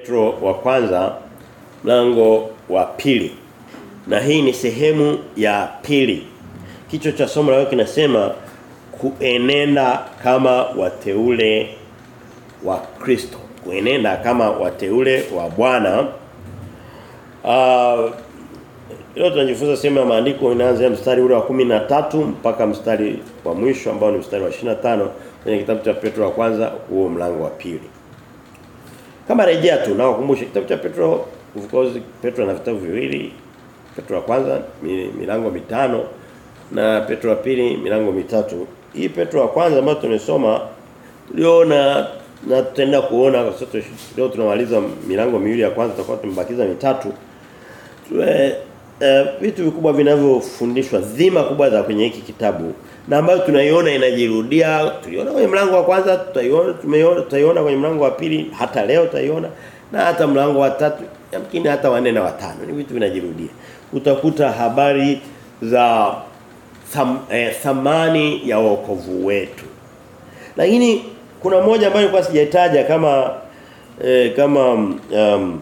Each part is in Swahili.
Petro wa kwanza mlango wa pili. Na hii ni sehemu ya pili. Kichwa cha somo leo kinasema kuenenda kama wateule wa Kristo. Kuenenda kama wateule wa Bwana. Uh, leo tunajifunza sehemu ya maandiko inaanza mstari ule wa 13 mpaka mstari wa mwisho ambao ni mstari wa 25 kwenye kitabu cha Petro wa kwanza huo mlango wa pili. Kama rejea tu na wakumbushe kitabu cha Petro of course Petro ana vitabu viwili. Petro wa kwanza milango mitano na Petro wa pili milango mitatu. Hii Petro wa kwanza ambayo tumesoma tuliona na tutaenda kuona kwa sababu leo tunamaliza milango miwili ya kwanza tutakuwa tumebakiza mitatu. Tue uh, vitu vikubwa vinavyofundishwa dhima kubwa za kwenye hiki kitabu na ambayo tunaiona inajirudia tuliona kwenye mlango wa kwanza tutaiona tumeiona tutaiona kwenye mlango wa pili hata leo tutaiona na hata mlango wa tatu yamkini hata wa nne na watano ni vitu vinajirudia utakuta habari za tham, eh, thamani ya wokovu wetu lakini kuna moja ambayo nilikuwa sijaitaja kama eh, kama um, um,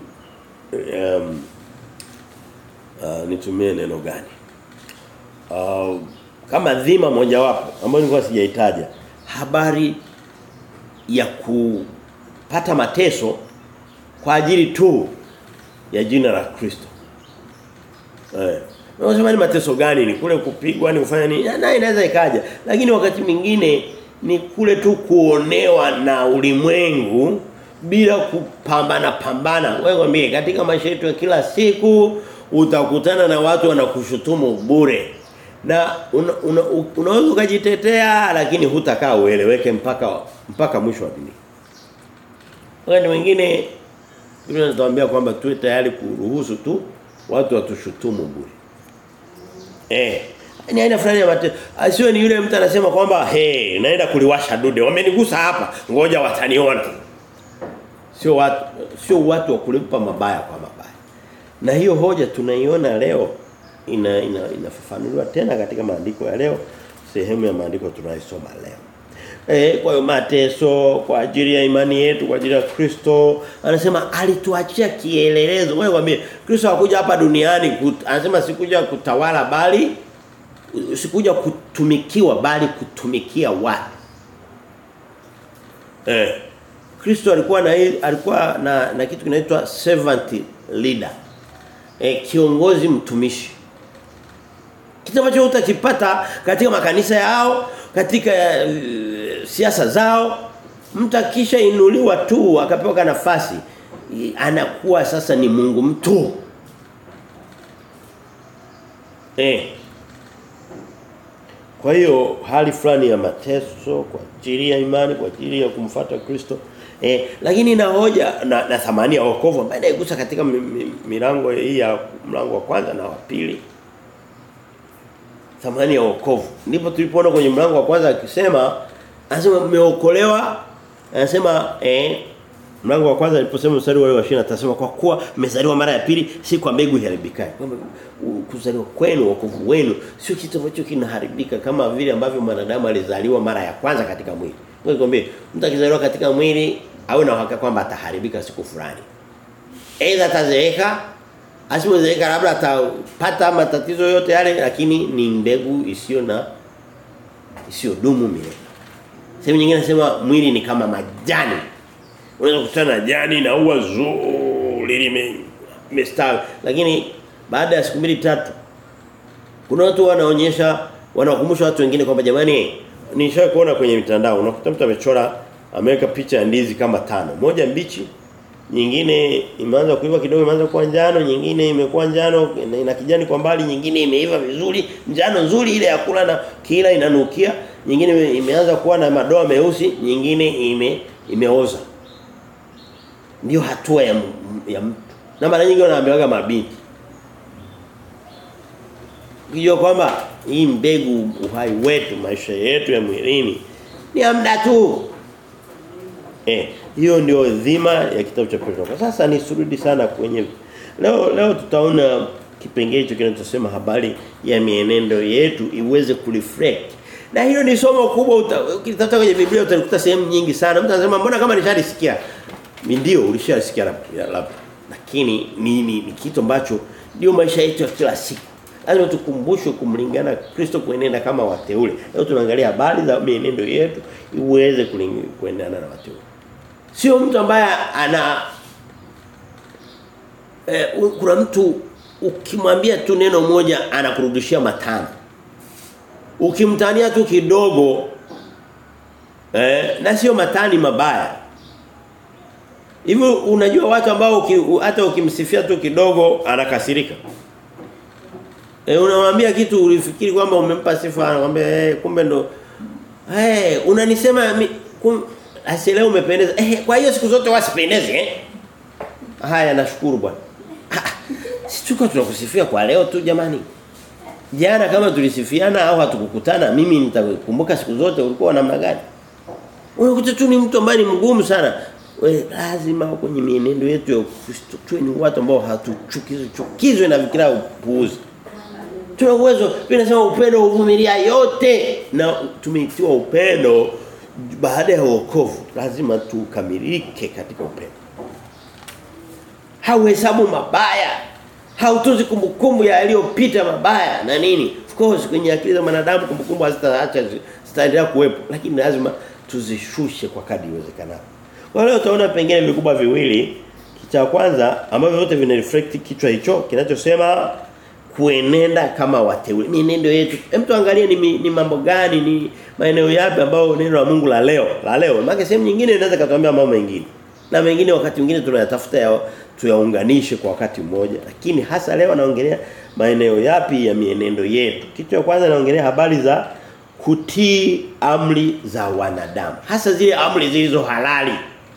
uh, nitumie neno gani uh, kama dhima mojawapo ambayo nilikuwa sijaitaja habari ya kupata mateso kwa ajili tu ya jina la Kristo. Eh. Unasema ni mateso gani? Ni kule kupigwa, ni kufanya nini? Na inaweza ikaja. Lakini wakati mwingine ni kule tu kuonewa na ulimwengu bila kupambana pambana. Wewe kwambie katika maisha yetu ya kila siku utakutana na watu wanakushutumu bure na una, una, unaweza ukajitetea lakini hutakaa ueleweke mpaka mpaka mwisho wa dunia. Wakati mwingine Biblia inatuambia kwamba tuwe tayari kuruhusu tu watu watushutumu bure. Eh, ni aina fulani ya mateso. Asiwe ni yule mtu anasema kwamba hey, naenda kuliwasha dude. Wamenigusa hapa, ngoja wataniona. Sio watu sio watu wa kulipa mabaya kwa mabaya. Na hiyo hoja tunaiona leo ina, ina inafafanuliwa tena katika maandiko ya leo sehemu ya maandiko tunayosoma leo. Eh kwa hiyo mateso kwa ajili ya imani yetu kwa ajili ya Kristo anasema alituachia kielelezo. Wewe kwambie Kristo hakuja hapa duniani kut, anasema sikuja kutawala bali sikuja kutumikiwa bali kutumikia watu. Eh Kristo alikuwa na alikuwa na, na kitu kinaitwa servant leader. Eh kiongozi mtumishi kitu ambacho utakipata katika makanisa yao katika uh, siasa zao mtu akisha inuliwa tu akapewa nafasi anakuwa sasa ni Mungu mtu eh kwa hiyo hali fulani ya mateso kwa ajili ya imani kwa ajili ya kumfuata Kristo eh lakini na hoja na, na thamani ya wokovu ambayo inaigusa katika milango hii ya mlango wa kwanza na wa pili thamani ya wokovu. Ndipo tulipoona kwenye mlango wa kwanza akisema anasema mmeokolewa anasema eh mlango wa kwanza aliposema mstari wa 20 atasema kwa kuwa mmezaliwa mara ya pili si kwa mbegu iharibikayo. Kwamba kuzaliwa kwenu wokovu wenu sio kitu ambacho kinaharibika kama vile ambavyo mwanadamu alizaliwa mara ya kwanza katika mwili. Ngoja nikwambie mtu akizaliwa katika mwili au na uhakika kwamba ataharibika siku fulani. Aidha atazeeka asipozeeka labda atapata matatizo yote yale lakini ni mbegu isiyo na isiyo dumu milele. Sehemu nyingine nasema mwili ni kama majani. Unaweza kukutana na jani na ua zuri limestawi lakini baada ya siku mbili tatu kuna watu wanaonyesha wanawakumbusha watu wengine kwamba jamani nishawahi kuona kwenye mitandao unakuta mtu amechora ameweka picha ya ndizi kama tano moja mbichi nyingine imeanza kuiva kidogo imeanza kuwa njano nyingine imekuwa njano ina kijani kwa mbali nyingine imeiva vizuri njano nzuri ile ya kula na kila inanukia nyingine imeanza kuwa na madoa meusi nyingine ime imeoza ndio hatua ya ya mtu na mara nyingi wanaambiwaga mabinti Kijua kwamba hii mbegu uhai wetu maisha yetu ya mwilini ni amda tu eh hiyo ndio dhima ya kitabu cha Petro. Kwa sasa nisurudi sana kwenye leo leo tutaona kipengele hicho kinachosema habari ya mienendo yetu iweze kureflect. Na hilo ni somo kubwa ukitafuta kwenye Biblia utalikuta sehemu nyingi sana. Mtu anasema mbona kama nishalisikia. ndio ulishasikia labda lakini ni, ni, ni kitu ambacho ndio maisha yetu ya kila siku lazima tukumbushwe kumlingana Kristo kuenenda kama wateule leo tunaangalia habari za mienendo yetu iweze kuendana na wateule sio mtu ambaye ana eh, kuna mtu ukimwambia tu neno moja anakurudishia matano ukimtania tu kidogo eh, na sio matani mabaya Hivi unajua watu ambao uki, hata ukimsifia tu kidogo anakasirika. E, unamwambia kitu ulifikiri kwamba umempa sifa anakuambia eh kumbe ndo eh unanisema kum, asielewe umependeza. Eh kwa hiyo siku zote wasipendeze eh. Haya nashukuru bwana. Si tuko tunakusifia kwa leo tu jamani. Jana kama tulisifiana au hatukukutana mimi nitakumbuka siku zote ulikuwa namna gani? Unakuta tu ni mtu ambaye ni mgumu sana we lazima kwenye mienendo yetu ya Ukristo tuwe ni watu ambao hatuchukizwe chukizwe na fikira upuuzi. Tuna uwezo vinasema upendo uvumilia yote na tumeitiwa upendo baada ya wokovu lazima tukamilike katika upendo. Hauhesabu mabaya. Hautunzi kumbukumbu ya yaliyopita mabaya na nini? Of course kwenye akili za wanadamu kumbukumbu hazitaacha zitaendelea kuwepo lakini lazima tuzishushe kwa kadri iwezekanavyo. Kwa leo utaona pengine vikubwa viwili. Cha kwanza ambavyo vyote vina reflect kichwa hicho kinachosema kuenenda kama wateule. Mienendo yetu. Hem tuangalie ni, ni mambo gani ni maeneo yapi ambayo neno la Mungu la leo, la leo. Maana sehemu nyingine inaweza katuambia mambo mengine. Na mengine wakati mwingine tunayatafuta ya tuyaunganishe kwa wakati mmoja. Lakini hasa leo naongelea maeneo yapi ya mienendo yetu. Kitu cha kwanza naongelea habari za kutii amri za wanadamu. Hasa zile amri zilizo halali.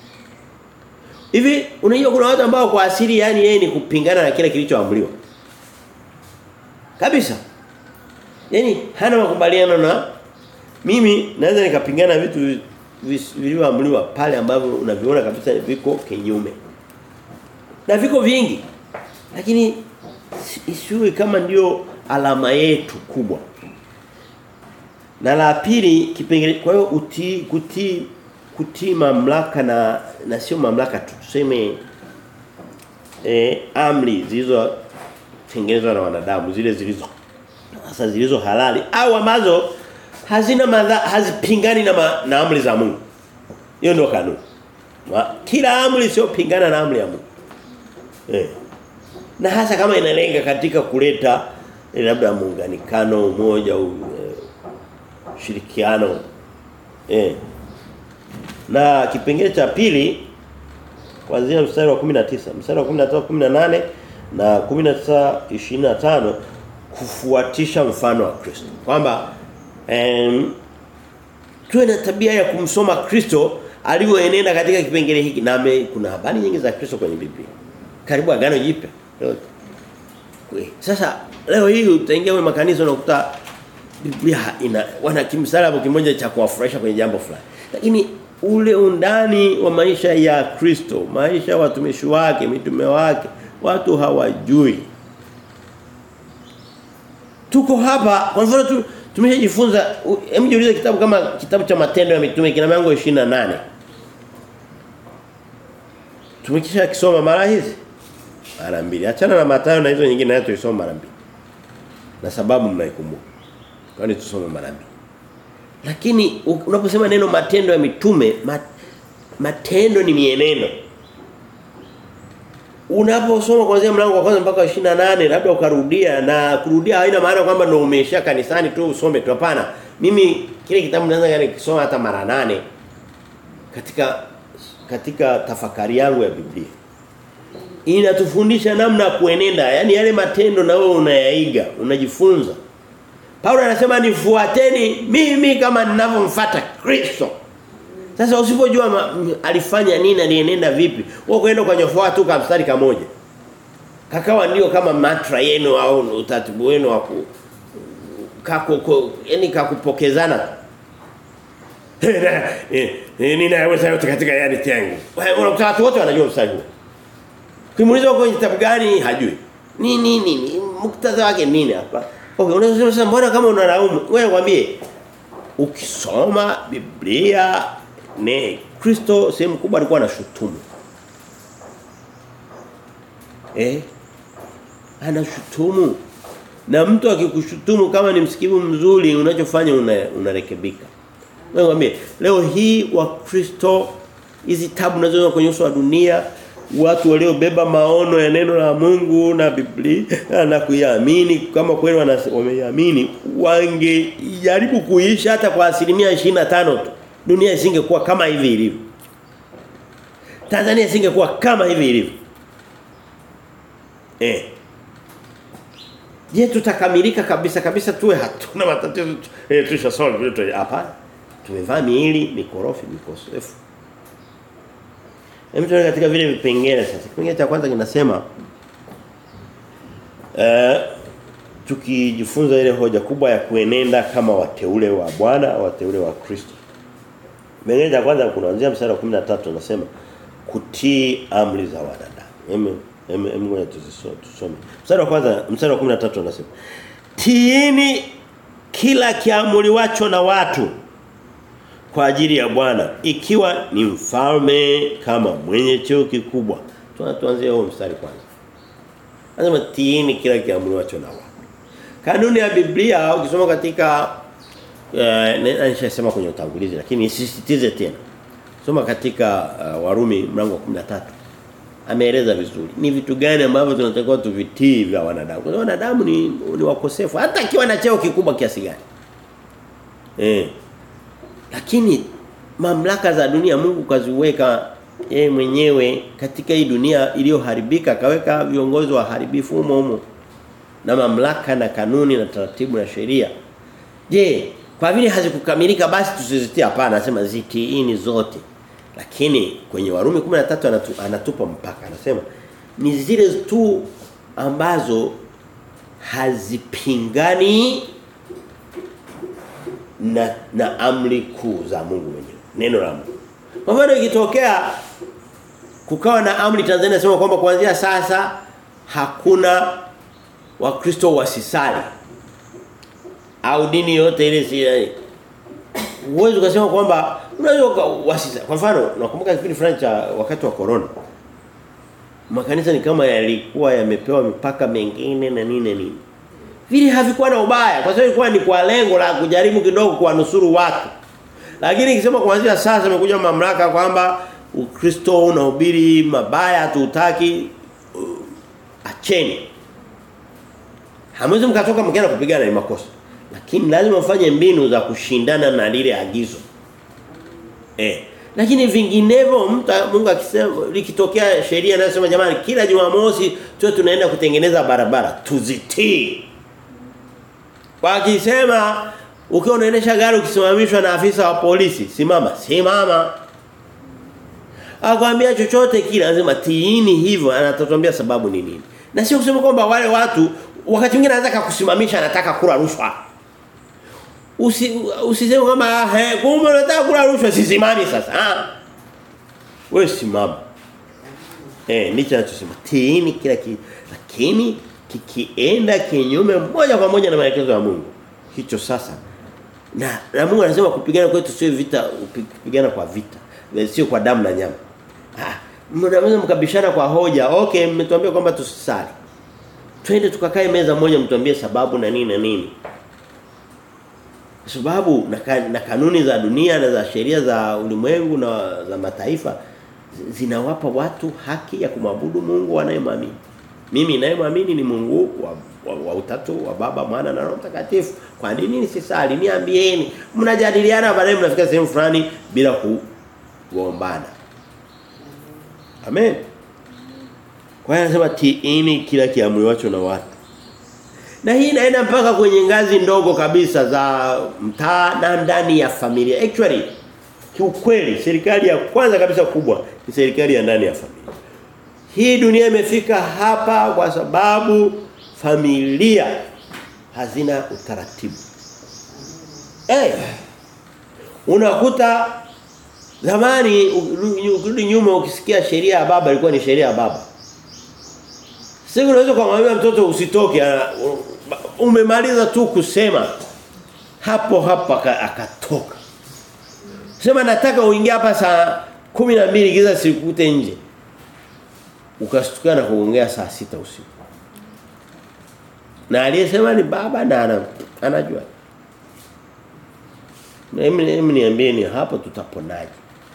Hivi unajua kuna watu ambao kwa asili yani yeye ni kupingana na kile kilichoamriwa. Kabisa. Yaani hana makubaliano na mimi naweza nikapingana vitu vilivyoamriwa pale ambavyo unaviona kabisa viko kinyume. Na viko vingi. Lakini isiwe kama ndio alama yetu kubwa. Na la pili kipengele kwa hiyo utii kutii kutii mamlaka na na sio mamlaka tu tuseme eh amri zilizo tengenezwa na wanadamu zile zilizo hasa zilizo halali au ambazo hazina madha, hazipingani na, ma, na amri za Mungu. Hiyo ndio kanuni. Kila amri sio pingana na amri ya Mungu. Eh. Na hasa kama inalenga katika kuleta eh, labda muunganikano umoja u, eh, ushirikiano eh na kipengele cha pili kuanzia mstari wa 19 mstari wa 19 18 na 19 25 kufuatisha mfano wa Kristo kwamba em tuwe na tabia ya kumsoma Kristo alivyoenenda katika kipengele hiki na me, kuna habari nyingi za Kristo kwenye Biblia karibu agano jipya sasa leo hii utaingia kwenye makanisa unakuta Biblia ina wana kimsalabu kimoja cha kuwafurahisha kwenye jambo fulani lakini ule undani wa maisha ya Kristo, maisha ya watumishi wake, mitume wake, watu hawajui. Tuko hapa, kwa mfano tu tumeshajifunza hem jiulize kitabu kama kitabu cha matendo ya mitume kina mlango 28. Tumekisha kisoma mara hizi mara mbili. Achana na Mathayo na hizo nyingine nayo tuisome mara mbili. Na sababu mnaikumbuka. Kwani tusome mara mbili. Lakini unaposema neno matendo ya mitume mat, matendo ni mienendo. Unaposoma kuanzia mlango wa kwanza mpaka 28 labda ukarudia na kurudia haina maana kwamba ndio umeisha kanisani tu usome tu hapana. Mimi kile kitabu naweza nikisoma hata mara nane katika katika tafakari yangu ya Biblia. Inatufundisha namna ya kuenenda, yani yale matendo na wewe unayaiga, unajifunza. Paulo anasema nifuateni mimi kama ninavyomfuata Kristo. Sasa usipojua alifanya nini alienenda vipi, wewe kwenda kwa nyofoa tu kama mstari kamoja. Kakawa ndio kama mantra yenu au utaratibu wenu wa ku kako yani kakupokezana. Ninaweza yote katika yani tangu. Unakuta watu wote wanajua mstari huo. Kimuuliza kwenye kitabu gani hajui. Ni nini ni muktadha wake nini hapa? Okay, unaweza sasa mbona kama unalaumu? Wewe mwambie ukisoma Biblia ne Kristo sehemu kubwa alikuwa anashutumu. Eh? Anashutumu. Na mtu akikushutumu kama ni msikivu mzuri unachofanya unarekebika. Una Nakwambia leo hii wakristo hizi tabu nazoona kwenye uso wa dunia watu waliobeba maono ya neno la Mungu na Biblia na kuiamini kama kweli wameiamini wangejaribu kuishi hata kwa asilimia 25 tu dunia isingekuwa kama hivi ilivyo Tanzania isingekuwa kama hivi ilivyo eh Je tutakamilika kabisa kabisa tuwe hatuna matatizo eh tusha solve vitu hapana tumevaa miili mikorofi mikosefu Hem tuone katika vile vipengele sasa. Kipengele cha kwanza kinasema eh tukijifunza ile hoja kubwa ya kuenenda kama wateule wa Bwana, wateule wa Kristo. Kipengele cha kwanza kuanzia mstari wa 13 unasema kutii amri za wanadamu. Hem hem ngoja tusome. Mstari wa kwanza mstari wa 13 unasema tiini kila kiamuliwacho na watu kwa ajili ya Bwana ikiwa ni mfalme kama mwenye cheo kikubwa. Tuanze huo mstari kwanza. Anasema tiini kila kiamuliwacho na watu. Kanuni ya Biblia ukisoma katika eh nishasema kwenye utangulizi lakini sisitize tena. Soma katika uh, Warumi mlango wa 13. Ameeleza vizuri. Ni vitu gani ambavyo tunatakiwa tuvitii vya wanadamu. Kwa wanadamu ni ni wakosefu hata akiwa na cheo kikubwa kiasi gani. Eh lakini mamlaka za dunia Mungu kaziweka yeye mwenyewe katika hii dunia iliyoharibika kaweka viongozi waharibifu humo humo na mamlaka na kanuni na taratibu na sheria. Je, kwa vile hazikukamilika basi tusizitie hapana anasema zitiini zote. Lakini kwenye Warumi 13 anatu, anatupa mpaka anasema ni zile tu ambazo hazipingani na na amri kuu za Mungu mwenyewe. Neno la Mungu. Kwa mfano ikitokea kukawa na amri Tanzania sema kwamba kuanzia sasa hakuna wakristo wasisali au dini yote ile si uwezo ukasema kwamba unaweza wasisali. Kwa mfano nakumbuka kipindi fulani cha wakati wa corona makanisa ni kama yalikuwa yamepewa mipaka mengine na nini nini vile havikuwa na ubaya kwa sababu ilikuwa ni kwa lengo la kujaribu kidogo kuwanusuru watu lakini ikisema kuanzia sasa imekuja mamlaka kwamba Ukristo unahubiri mabaya hatutaki uh, acheni hamwezi mkatoka mkienda kupigana ni makosa lakini lazima mfanye mbinu za kushindana na lile agizo eh lakini vinginevyo mtu Mungu akisema likitokea sheria inasema jamani kila Jumamosi tuwe tunaenda kutengeneza barabara tuzitii Wakisema ukiwa unaendesha gari ukisimamishwa na afisa wa polisi, simama, simama. Akwambia chochote kile lazima tiini hivyo anatatuambia sababu ni nini. Na sio kusema kwamba wale watu wakati mwingine anataka kusimamisha anataka kula rushwa. Usi usiseme kama he kumbe unataka kula rushwa sisimami sasa. Ah. Wewe simama. Eh ndicho anachosema tiini kila kitu. Lakini kikienda kinyume moja kwa moja na maelekezo ya Mungu. Hicho sasa. Na, na Mungu anasema kupigana kwetu sio vita kupigana kwa vita. Sio kwa damu na nyama. Ah, mnaweza mkabishana kwa hoja. Okay, mmetuambia kwamba tusisali. Twende tukakae meza moja mtuambie sababu na nini na nini. Sababu na, na kanuni za dunia na za sheria za ulimwengu na za mataifa zinawapa watu haki ya kumwabudu Mungu wanayemwamini. Mimi ninayemwamini ni Mungu wa, wa, wa utatu wa Baba, Mwana na Roho Mtakatifu. Kwa nini nisisali? Niambieni. Mnajadiliana baadaye mnafika sehemu fulani bila kuombana. Amen. Kwa hiyo anasema tiini kila kiamriwacho na watu. Na hii inaenda mpaka kwenye ngazi ndogo kabisa za mtaa na ndani ya familia. Actually kiukweli serikali ya kwanza kabisa kubwa ni serikali ya ndani ya familia. Hii dunia imefika hapa kwa sababu familia hazina utaratibu. Eh. Hey, unakuta zamani ukirudi nyuma ukisikia sheria ya baba ilikuwa ni sheria ya baba. Sasa unaweza kumwambia mtoto usitoke umemaliza tu kusema hapo hapa akatoka. Sema nataka uingie hapa saa 12 giza sikukute nje. Ukastukia na kuongea saa sita usiku. Na aliyesema ni baba na ana, anajua. Mimi mimi niambie ni hapo tutaponaje?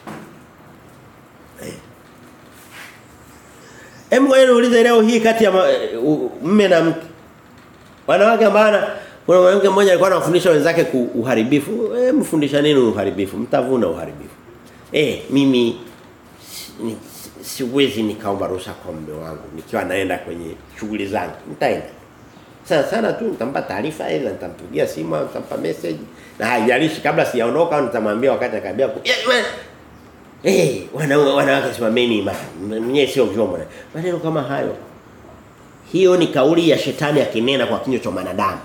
Hebu wewe uulize leo hii kati ya mume na mke. Wanawake ambao kuna mwanamke mmoja alikuwa anafundisha wenzake ku uharibifu. Eh mfundisha nini uharibifu? Mtavuna uharibifu. Eh mimi ni, siwezi nikaomba ruhusa kwa mume wangu nikiwa naenda kwenye shughuli zangu. Nitaenda. Sana sana tu nitampa taarifa aidha nitampigia simu au nitampa message na haijalishi kabla sijaondoka au nitamwambia wakati akabia Eh, hey, wanawake wana simameni imara. Mwenyewe sio vyombo. Maneno kama hayo. Hiyo ni kauli ya shetani akinena kwa kinywa cha mwanadamu.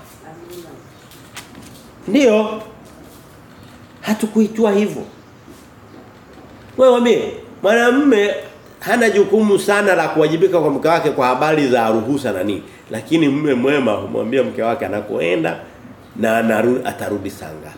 Ndio. Hatukuitwa hivyo. Wewe wame mwanamume hana jukumu sana la kuwajibika kwa mke wake kwa habari za ruhusa na nini. Lakini mume mwema humwambia mke wake anakoenda na anaru, atarudi saa ngapi.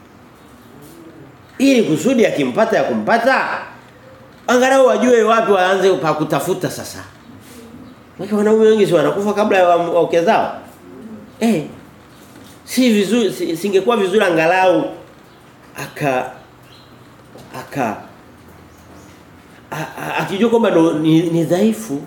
Ili kusudi akimpata ya kumpata angalau wajue wapi waanze pa kutafuta sasa. Wake wanaume wengi si wanakufa kabla ya wake zao. Eh. Si vizuri si, singekuwa vizuri angalau aka aka akijua kwamba ni, ni dhaifu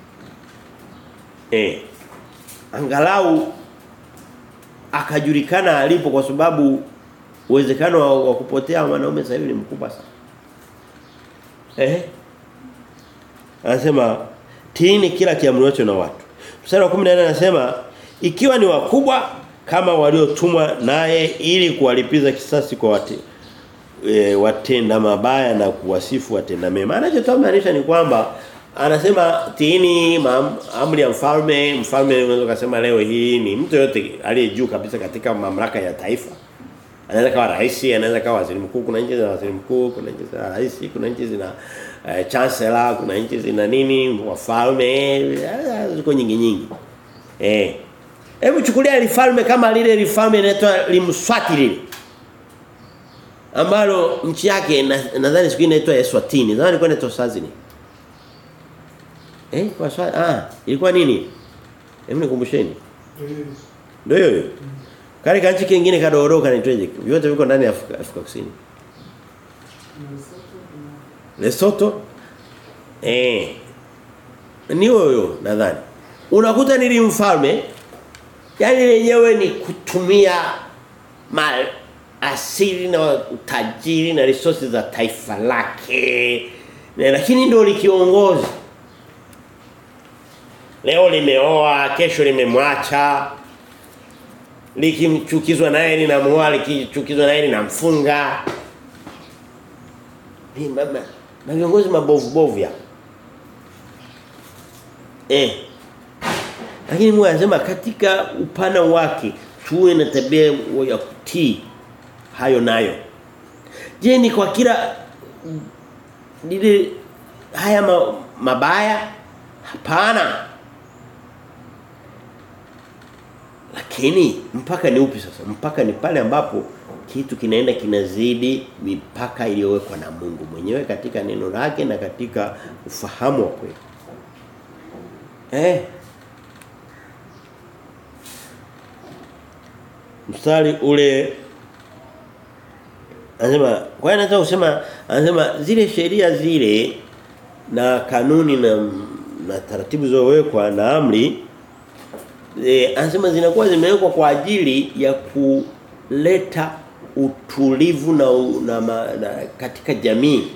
eh angalau akajulikana alipo kwa sababu uwezekano wa, wa kupotea wanaume sasa hivi ni mkubwa sana eh anasema tiini kila kiamriwacho na watu mstari wa 14 anasema ikiwa ni wakubwa kama waliotumwa naye ili kuwalipiza kisasi kwa wate, e, watenda mabaya na kuwasifu watenda mema anachotoa maanisha ni kwamba anasema tiini amri ya mfalme mfalme unaweza kusema leo hii ni mtu yote aliye juu kabisa katika mamlaka ya taifa anaweza kawa rais anaweza kawa waziri mkuu kuna nchi za waziri mkuu kuna nchi za rais kuna nchi zina uh, chancellor kuna nchi zina nini wafalme ziko nyingi nyingi eh hebu chukulia lifalme kama lile lifalme inaitwa limswati lile ambalo nchi yake nadhani na siku inaitwa Eswatini nadhani ilikuwa inaitwa Swazini eh kwa swali ah ilikuwa nini hebu nikumbusheni ndio hiyo Kale kanchi kingine kadogo kanaitwaje? Vyote viko ndani ya Afrika, Afrika Kusini. Lesotho? Eh. Ni huyo nadhani. Unakuta nili mfalme yani lenyewe ni kutumia mal asili na utajiri na resources za taifa lake. Na lakini ndio likiongozi. Leo limeoa, kesho limemwacha likimchukizwa naye ninamuoa likichukizwa naye ninamfunga ni mama na viongozi mabovu bovu ya eh lakini Mungu anasema katika upana wake tuwe na tabia ya kutii hayo nayo je ni kwa kila lile haya ma, mabaya hapana Lakini mpaka ni upi sasa? Mpaka ni pale ambapo kitu kinaenda kinazidi mipaka iliyowekwa na Mungu mwenyewe katika neno lake na katika ufahamu wa kweli. Eh. Mstari ule anasema kwa hiyo nataka kusema anasema zile sheria zile na kanuni na na taratibu zilizowekwa na amri e, anasema zinakuwa zimewekwa kwa ajili ya kuleta utulivu na, na, na, na katika jamii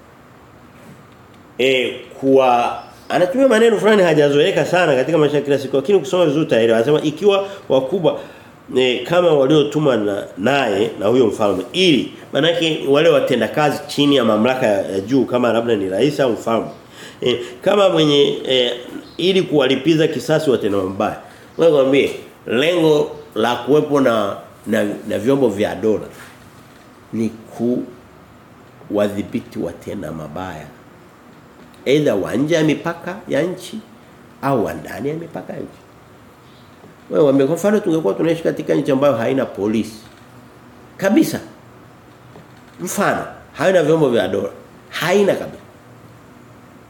eh kuwa anatumia maneno fulani hajazoeleka sana katika maisha kila siku lakini ukisoma vizuri utaelewa anasema ikiwa wakubwa e, kama waliotumwa na naye na huyo mfalme ili manake wale watenda kazi chini ya mamlaka ya, ya juu kama labda ni rais au mfalme e, kama mwenye e, ili kuwalipiza kisasi watenda mabaya wewe mwambie lengo la kuwepo na, na na vyombo vya dola ni ku wadhibiti watenda mabaya aidha wa nje ya mipaka ya nchi au wa ndani ya mipaka ya nchi wewe wame kwa mfano tungekuwa tunaishi katika nchi ambayo haina polisi kabisa mfano haina vyombo vya dola haina kabisa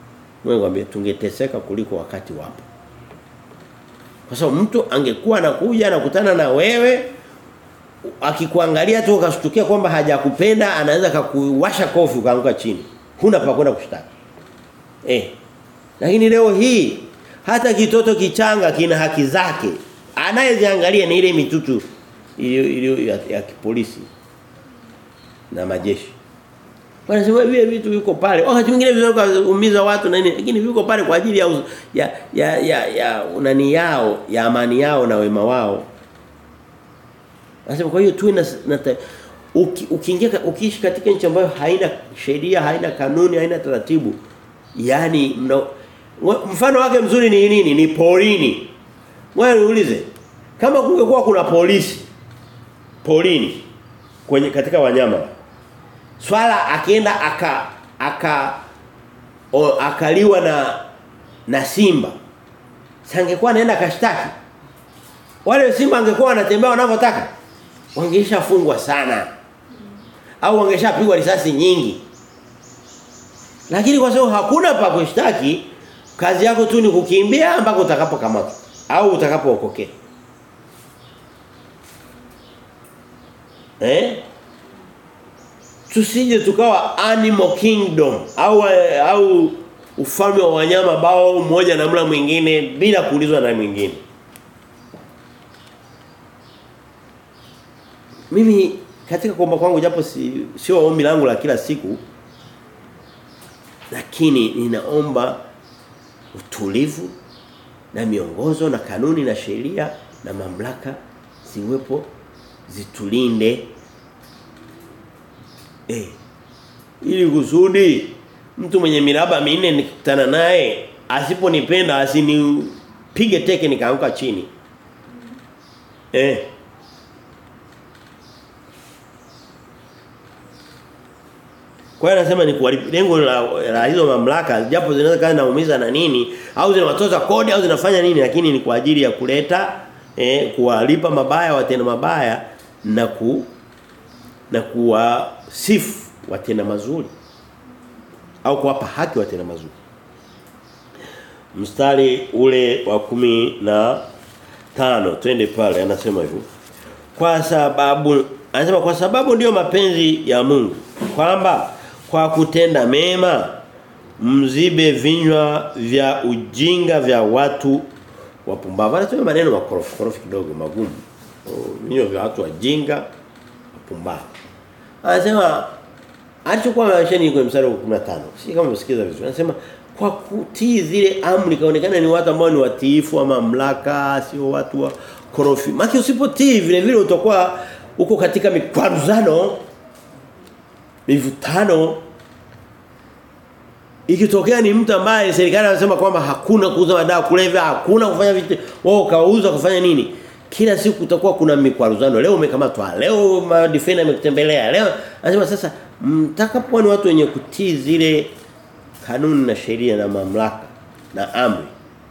Mungu ngwambie tungeteseka kuliko wakati wapo. Kwa sababu mtu angekuwa anakuja anakutana na wewe akikuangalia tu ukashtukia kwamba hajakupenda anaweza kukuwasha kofi ukaanguka chini. Huna pa kwenda kushtaki. Eh. Lakini leo hii hata kitoto kichanga kina haki zake. Anayeziangalia ni ile mitutu ile ya, ya kipolisi na majeshi. Wanasema vile vitu viko pale. Wakati mwingine vinaweza kuumiza watu na nini, lakini viko pale kwa ajili ya ya ya ya, ya unani yao, ya amani yao na wema wao. Nasema kwa hiyo tuwe na, na uki, ukiingia ukiishi katika nchi ambayo haina sheria, haina kanuni, haina taratibu. Yaani mna, mfano wake mzuri ni nini? Ni porini. Wewe niulize. Kama kungekuwa kuna polisi porini kwenye katika wanyama swala akienda aka aka o, akaliwa na na simba sangekuwa anaenda kashtaki wale simba angekuwa wanatembea wanavyotaka wangeshafungwa sana au wangeshapigwa risasi nyingi lakini kwa sababu hakuna pa kushtaki kazi yako tu ni kukimbia mpaka utakapokamatwa au utakapookoke eh tusije tukawa animal kingdom au au ufalme wa wanyama bao mmoja na mla mwingine bila kuulizwa na mwingine mimi katika kuomba kwangu japo si sio ombi langu la kila siku lakini ninaomba utulivu na miongozo na kanuni na sheria na mamlaka ziwepo zitulinde eh ili kusudi mtu mwenye miraba minne nikutana naye asiponipenda asinipige teke nikaanguka chini eh Kwa hiyo anasema ni kuharibu lengo la, la hizo mamlaka japo zinaweza kaza naumiza na nini au zinawatoza kodi au zinafanya nini lakini ni kwa ajili ya kuleta eh kuwalipa mabaya watenda mabaya na ku na kuwasifu watenda mazuri au kuwapa haki watenda mazuri. Mstari ule wa kumi na tano twende pale anasema hivyo. Kwa sababu anasema kwa sababu ndiyo mapenzi ya Mungu kwamba kwa kutenda mema mzibe vinywa vya ujinga vya watu wapumbavu. Anasema maneno makorofi korofi kidogo magumu. Vinywa vya watu wajinga wapumbavu. Anasema alichokuwa maishani kwenye mstari wa 15. Si kama msikiza vizuri. Anasema kwa kutii zile amri kaonekana ni watu ambao ni watiifu wa mamlaka, sio watu wa korofi. Maki usipotii vile vile utakuwa uko katika mikwaruzano mivutano ikitokea ni mtu ambaye serikali anasema kwamba hakuna kuuza madawa kulevya, hakuna kufanya vitu, wao kauza kufanya nini? Kila siku kutakuwa kuna mikwaruzano. Leo umekamatwa, leo defender amekutembelea. Leo anasema sasa mtakapokuwa ni watu wenye kutii zile kanuni na sheria na mamlaka na amri.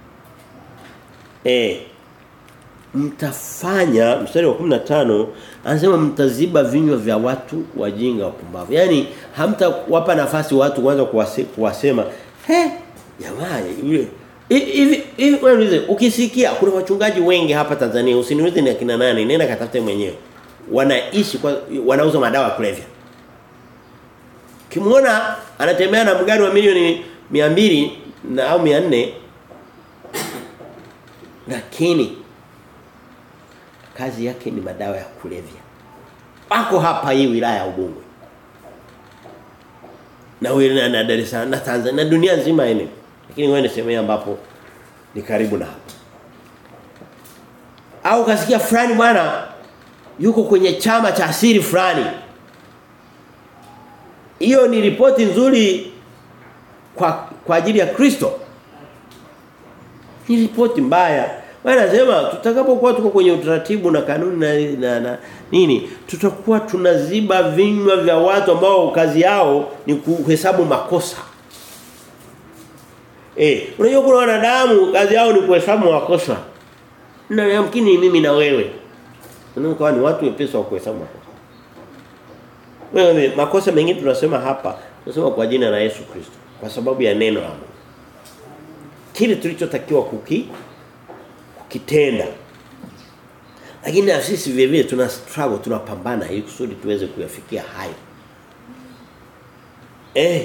Eh mtafanya mstari wa 15 anasema mtaziba vinywa vya watu wajinga wapumbavu. Yaani hamtawapa nafasi watu kuanza kuwase, kuwasema, "He, jamaa yule hivi hivi wewe ukisikia kuna wachungaji wengi hapa Tanzania usiniulize ni akina nani nenda katafute mwenyewe wanaishi kwa wanauza madawa ya kulevya Kimuona anatembea na mgari wa milioni 200 na au 400 lakini kazi yake ni madawa ya kulevya. Wako hapa hii wilaya ya Ubungo. Na wilaya na Dar es Salaam na Tanzania na dunia nzima ene. Lakini wewe nisemea ambapo ni karibu na hapa. Au kasikia fulani bwana yuko kwenye chama cha asili fulani. Hiyo ni ripoti nzuri kwa kwa ajili ya Kristo. Ni ripoti mbaya. Wanasema tutakapokuwa tuko kwenye utaratibu na kanuni na, na, na nini tutakuwa tunaziba vinywa vya watu ambao kazi yao ni kuhesabu makosa. Eh, unajua kuna wanadamu kazi yao ni kuhesabu makosa. Na yamkini mimi na wewe. Tunakuwa ni watu wepesi wa kuhesabu makosa. Wewe makosa mengine tunasema hapa tunasema kwa jina la Yesu Kristo kwa sababu ya neno la Mungu. kile tulichotakiwa kuki kukitenda. Lakini na sisi vile vile tuna struggle tunapambana ili kusudi tuweze kuyafikia hayo. Eh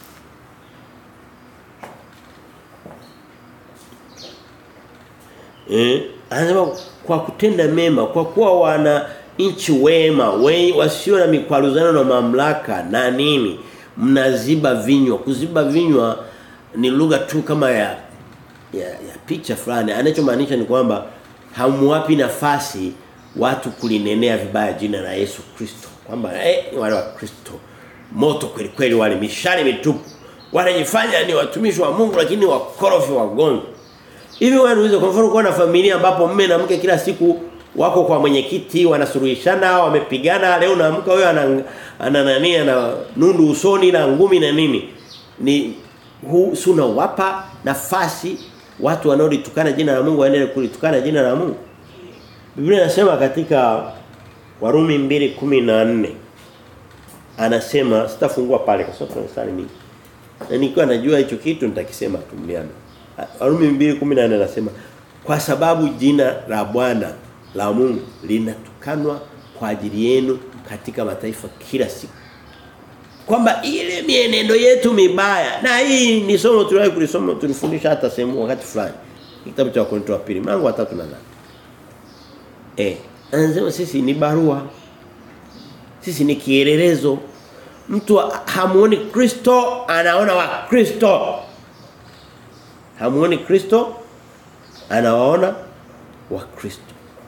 Eh, anasema kwa kutenda mema, kwa kuwa wana nchi wema, we, wasio na mikwaruzano na mamlaka na nini, mnaziba vinywa. Kuziba vinywa ni lugha tu kama ya ya, ya picha fulani. Anachomaanisha ni kwamba hamwapi nafasi watu kulinenea vibaya jina la Yesu Kristo. Kwamba eh wale wa Kristo moto kweli kweli wale mishale mitupu. Wanajifanya ni watumishi wa Mungu lakini wakorofi wagongo. Hivi wewe unaweza kwa mfano kuwa na familia ambapo mume na mke kila siku wako kwa mwenyekiti wanasuluhishana wamepigana leo naamka wewe ana ana nani ana nundu usoni na ngumi na nini ni hu suna wapa nafasi watu wanaolitukana jina la Mungu waendelee kulitukana jina la Mungu Biblia inasema katika Warumi 2:14 anasema sitafungua pale kwa sababu tunasali mingi na nikiwa najua hicho kitu nitakisema tumliana Warumi 2:14 anasema kwa sababu jina la Bwana la Mungu linatukanwa kwa ajili yenu katika mataifa kila siku. Kwamba ile mienendo yetu mibaya na hii ni somo tuliwahi kulisoma tulifundisha hata sehemu wakati fulani. Kitabu cha Wakorintho wa pili mlango wa 3 na 8. Eh, anasema sisi ni barua. Sisi ni kielelezo. Mtu hamuoni Kristo anaona wa Kristo. Hamuoni Kristo anawaona wa Kristo.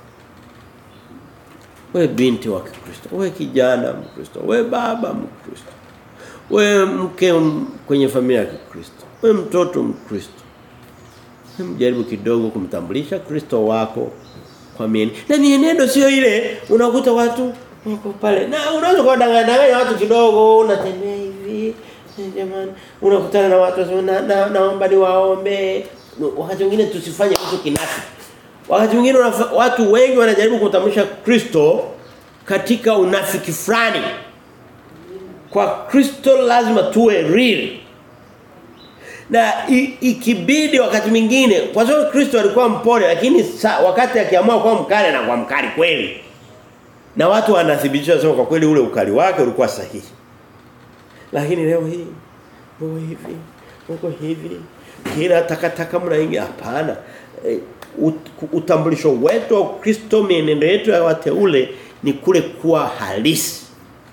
We binti wa Kristo, we kijana Mkristo, we baba Mkristo. We mke kwenye familia ya Kristo, we mtoto Mkristo. Mjaribu kidogo kumtambulisha Kristo wako kwa mienendo. Na mienendo sio ile unakuta watu wako pale. Na unaweza kuwadanganya watu kidogo unatembea hivi. Jamani, unakutana na watu wasema na, na, naomba niwaombe. Wakati mwingine tusifanye kitu kinafiki. Wakati mwingine watu wengi wanajaribu kutambulisha Kristo katika unafiki fulani. Kwa Kristo lazima tuwe real. Na ikibidi wakati mwingine kwa sababu Kristo alikuwa mpole lakini sa, wakati akiamua kuwa mkali na kwa mkali kweli. Na watu wanathibitisha sema kwa kweli ule ukali wake ulikuwa sahihi. Lakini leo hii uko hivi, uko hivi. Kila takataka mnaingia hapana. E, ut, utambulisho wetu wa Kristo mienendo yetu ya wateule ni kule kuwa halisi.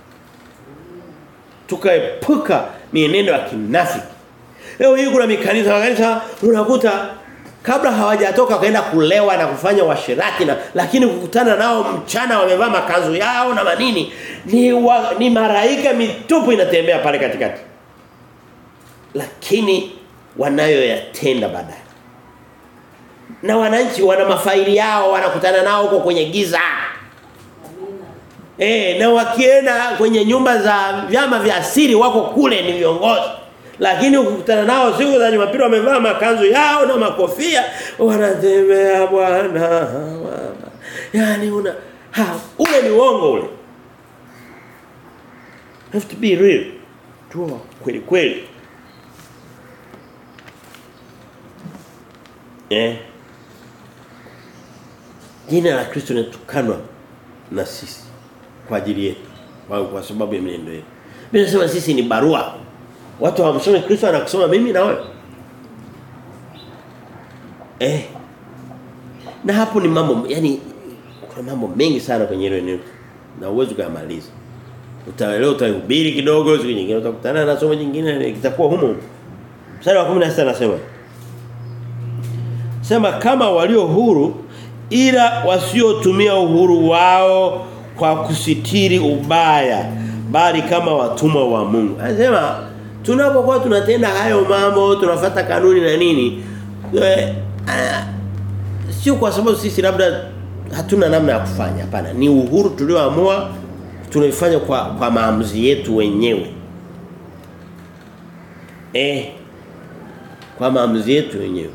Tukaepuka mienendo ya kinafiki. Leo hii kuna mikanisa makanisa unakuta kabla hawajatoka kaenda kulewa na kufanya washirati na lakini kukutana nao mchana wamevaa makanzu yao na manini ni wa, ni maraika mitupu inatembea pale katikati. Lakini wanayoyatenda baadaye. Na wananchi wana mafaili yao wanakutana nao huko kwenye giza. Eh na wakienda kwenye nyumba za vyama vya asili wako kule ni viongozi. Lakini ukikutana nao siku za Jumapili wamevaa makanzu yao na makofia wanatembea bwana. Yaani una ha ule ni uongo ule. Have to be real. Tuwa kweli kweli. Eh. Jina la Kristo linatukanwa na sisi kwa ajili yetu kwa, kwa sababu ya mienendo yetu. Mimi nasema sisi ni barua. Watu hawamsomi Kristo anakusoma mimi na wewe. Eh. Na hapo ni mambo yani kuna mambo mengi sana kwenye hilo eneo na uwezo kuyamaliza. Utaelewa utahubiri kidogo siku nyingine utakutana na somo jingine kitakuwa humo. Mstari wa 16 anasema Sema kama walio huru ila wasiotumia uhuru wao kwa kusitiri ubaya bali kama watumwa wa Mungu. Anasema tunapokuwa tunatenda hayo mambo tunafata kanuni na nini e, a, sio kwa sababu sisi labda hatuna namna ya kufanya hapana ni uhuru tulioamua tunaifanya kwa kwa maamuzi yetu wenyewe eh kwa maamuzi yetu wenyewe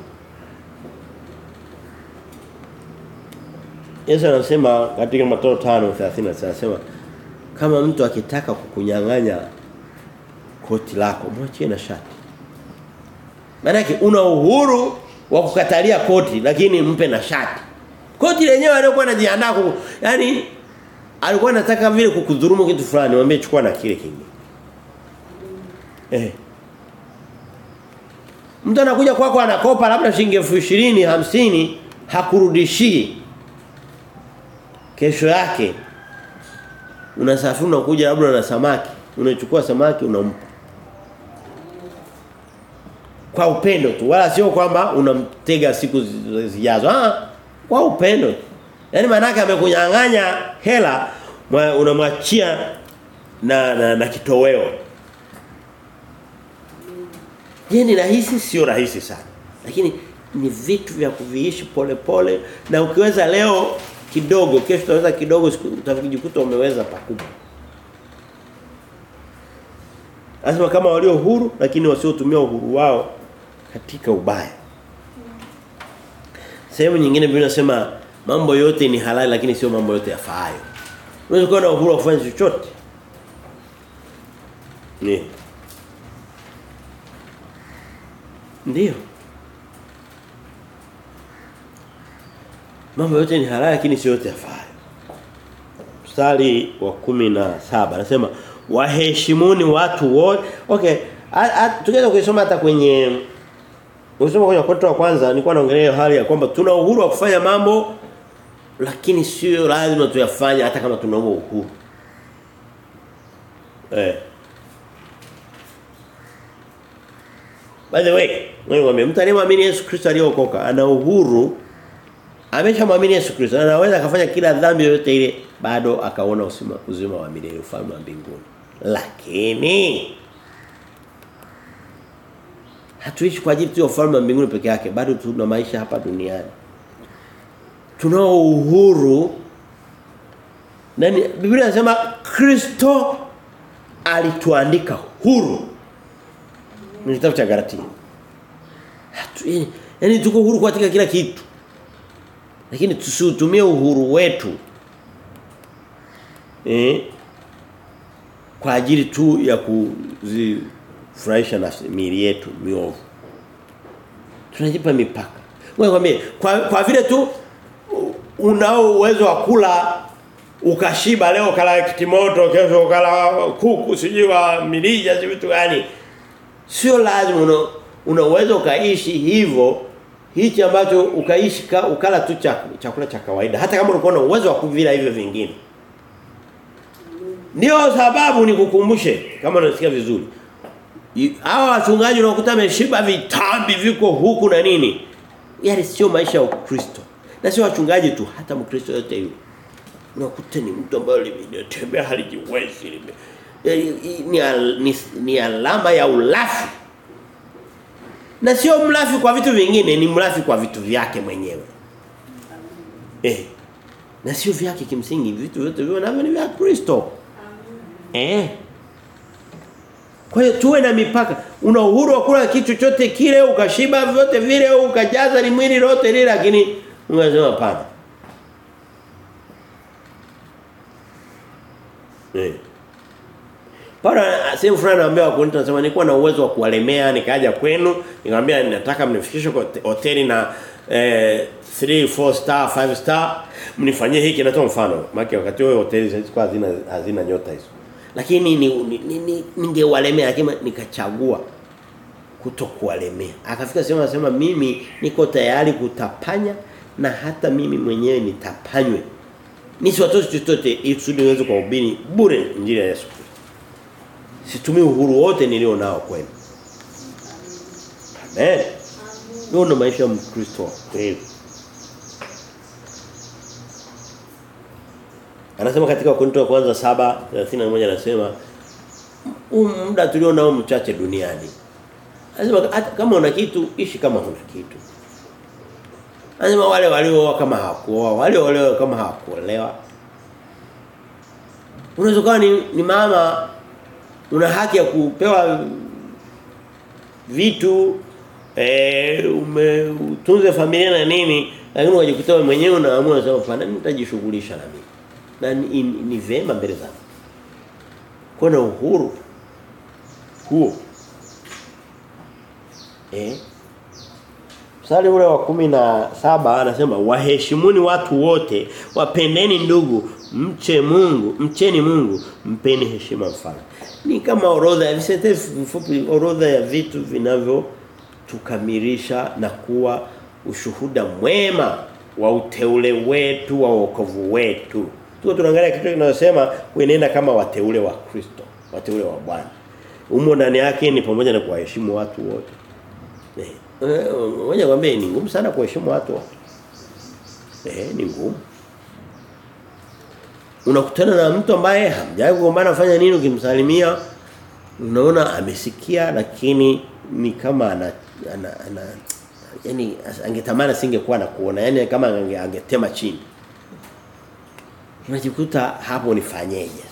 Yesu anasema katika Mathayo 5:30 anasema kama mtu akitaka kukunyang'anya koti lako mwachie na shati. Maana una uhuru wa kukatalia koti lakini mpe na shati. Koti lenyewe alikuwa anajiandaa ku yani alikuwa anataka vile kukudhulumu kitu fulani mwambie chukua na kile kingine. Eh. Mtu anakuja kwako kwa anakopa labda shilingi 20 hamsini hakurudishii. Kesho yake unasafiri unakuja labda na samaki, unachukua samaki unampa. Kwa upendo tu wala sio kwamba unamtega siku zijazo. Ah, kwa upendo. Yaani maana yake amekunyang'anya hela unamwachia na, na na kitoweo. Je, ni rahisi sio rahisi sana. Lakini ni vitu vya kuviishi pole pole na ukiweza leo kidogo kesho utaweza kidogo utajikuta umeweza pakubwa. Anasema kama walio huru lakini wasiotumia uhuru wao katika ubaya. Sehemu nyingine Biblia inasema mambo yote ni halali lakini sio mambo yote yafaayo. Unaweza kuwa na uhuru wa kufanya chochote. Ni. Ndio. Mambo yote ni halali lakini sio yote yafaayo. Mstari wa kumi na saba anasema waheshimuni watu wote. Okay, tungeweza kusoma hata kwenye Ukisoma kwenye Wakorintho wa kwanza nilikuwa naongelea hali ya kwamba tuna uhuru wa kufanya mambo lakini sio lazima tuyafanye hata kama tuna uhuru. Eh. By the way, wewe mwambie mtu aliyemwamini Yesu Kristo aliyeokoka ana uhuru ameshamwamini Yesu Kristo anaweza akafanya kila dhambi yoyote ile bado akaona uzima uzima wa milele ufalme wa mbinguni. Lakini hatuishi kwa ajili tu ya ufalme wa mbinguni peke yake bado tuna maisha hapa duniani tunao uhuru nani Biblia inasema Kristo alituandika huru ni kitabu cha Galatia hatu yani, yani tuko huru katika kila kitu lakini tusiutumie uhuru wetu eh kwa ajili tu ya kuzi furahisha na miili yetu miovu. Tunajipa mipaka. Wewe kwambie kwa kwa vile tu unao uwezo wa kula ukashiba leo kala kitimoto kesho kala kuku sijui wa milija si vitu gani. Sio lazima una, una uwezo ukaishi hivyo hichi ambacho ukaishi ka, ukala tu chakula cha kawaida hata kama ulikuwa na uwezo wa kuvila hivyo vingine. Ndio sababu nikukumbushe kama unasikia vizuri hawa wachungaji unakuta ameshiba vitambi viko huku na nini yale sio maisha ya Ukristo na sio wachungaji tu hata mkristo yote yule unakuta ni mtu ambaye limetembea halijiwezi lime ni, al, ni, ni alama ya ulafi na sio mlafi kwa vitu vingine ni mlafi kwa vitu vyake mwenyewe eh na sio vyake kimsingi vitu vyote vio navyo ni vya Kristo eh kwa hiyo tuwe na mipaka. Una uhuru wa kula kitu chochote kile ukashiba vyote vile ukajaza ni mwili lote lile lakini unasema hapana. Eh. Paulo sehemu fulani anaambia wakonito anasema nilikuwa na uwezo wa kuwalemea nikaja kwenu nikamwambia nataka mnifikishe kwa hoteli na eh 3 4 star 5 star mnifanyie hiki natoa mfano maana wakati huo hoteli zilikuwa hazina hazina nyota hizo lakini ningewalemea ni, ni, lakini nikachagua kutokuwalemea akafika sema anasema mimi niko tayari kutapanya na hata mimi mwenyewe nitapanywe nisiwatoe chochote ili kusudi niweze kuhubiri bure injili ya Yesu Kristo situmii uhuru wote nilio nao kwenu amen ndio ndo maisha ya Mkristo kweli Anasema katika Wakorintho wa kwanza 7:31 anasema muda tulio nao mchache duniani. Anasema kama una kitu ishi kama huna kitu. Anasema wale walio kama hawakuoa, wale walio kama hawakuolewa. Unaweza kuwa ni, ni mama una haki ya kupewa vitu eh umetunze familia na nini lakini unajikuta wewe mwenyewe unaamua sasa hapana nitajishughulisha na mimi na ni, ni, ni vema mbele zangu kuna uhuru huo eh Mstari ule wa kumi na saba anasema waheshimuni watu wote, wapendeni ndugu, mche Mungu, mcheni Mungu, mpeni heshima mfalme. Ni kama orodha ya visentensi vifupi, orodha ya vitu vinavyo tukamilisha na kuwa ushuhuda mwema wa uteule wetu wa wokovu wetu. Tuko tunaangalia kitu kinachosema kuenenda kama wateule wa Kristo, wateule wa Bwana. Umo ndani yake ni pamoja na kuwaheshimu watu wote. Eh, ngoja kwambie ni ngumu sana kuheshimu watu wote. Eh, ni ngumu. Unakutana na mtu ambaye hamjawahi kugombana afanya nini ukimsalimia unaona amesikia lakini ni kama ana, ana, ana yani angetamani asingekuwa na kuona yani kama ange, angetema chini unajikuta hapo nifanyeje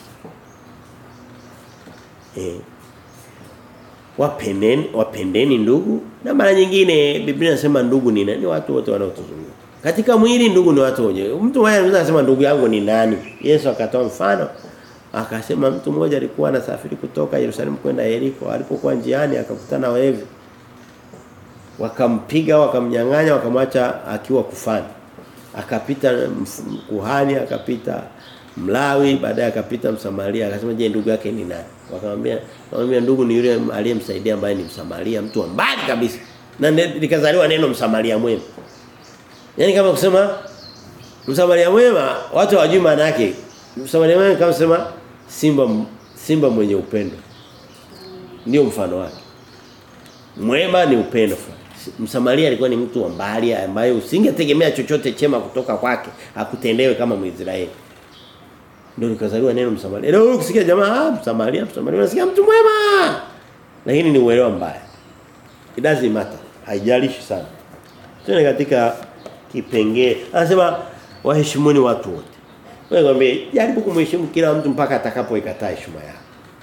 eh wapendeni wapendeni ndugu na mara nyingine Biblia inasema ndugu ni nani watu wote wanaotuzunguka katika mwili ndugu ni watu wote mtu mmoja anaweza kusema ndugu yangu ni nani Yesu akatoa mfano akasema mtu mmoja alikuwa anasafiri kutoka Yerusalemu kwenda Yeriko alipokuwa njiani akakutana wevi wakampiga wakamnyang'anya wakamwacha akiwa kufani akapita kuhani akapita mlawi baadaye akapita msamaria akasema je ndugu yake ni nani wakamwambia wakamwambia ndugu ni yule aliyemsaidia ambaye ni msamaria mtu wa mbali kabisa na likazaliwa neno msamaria mwema yani kama kusema msamaria mwema watu hawajui maana yake msamaria mwema kama kusema simba simba mwenye upendo ndio mfano wake mwema ni upendo Msamaria alikuwa ni mtu wa mbali ambaye usingetegemea chochote chema kutoka kwake akutendewe kama Mwisraeli. Ndio likazaliwa neno Msamaria. Leo ukisikia jamaa ah Msamaria, Msamaria unasikia mtu mwema. Lakini ni uelewa mbaya. It doesn't matter. Haijalishi sana. Tuna katika kipengee. Anasema waheshimuni watu wote. Wewe ngombe jaribu kumheshimu kila mtu mpaka atakapoikataa heshima yako.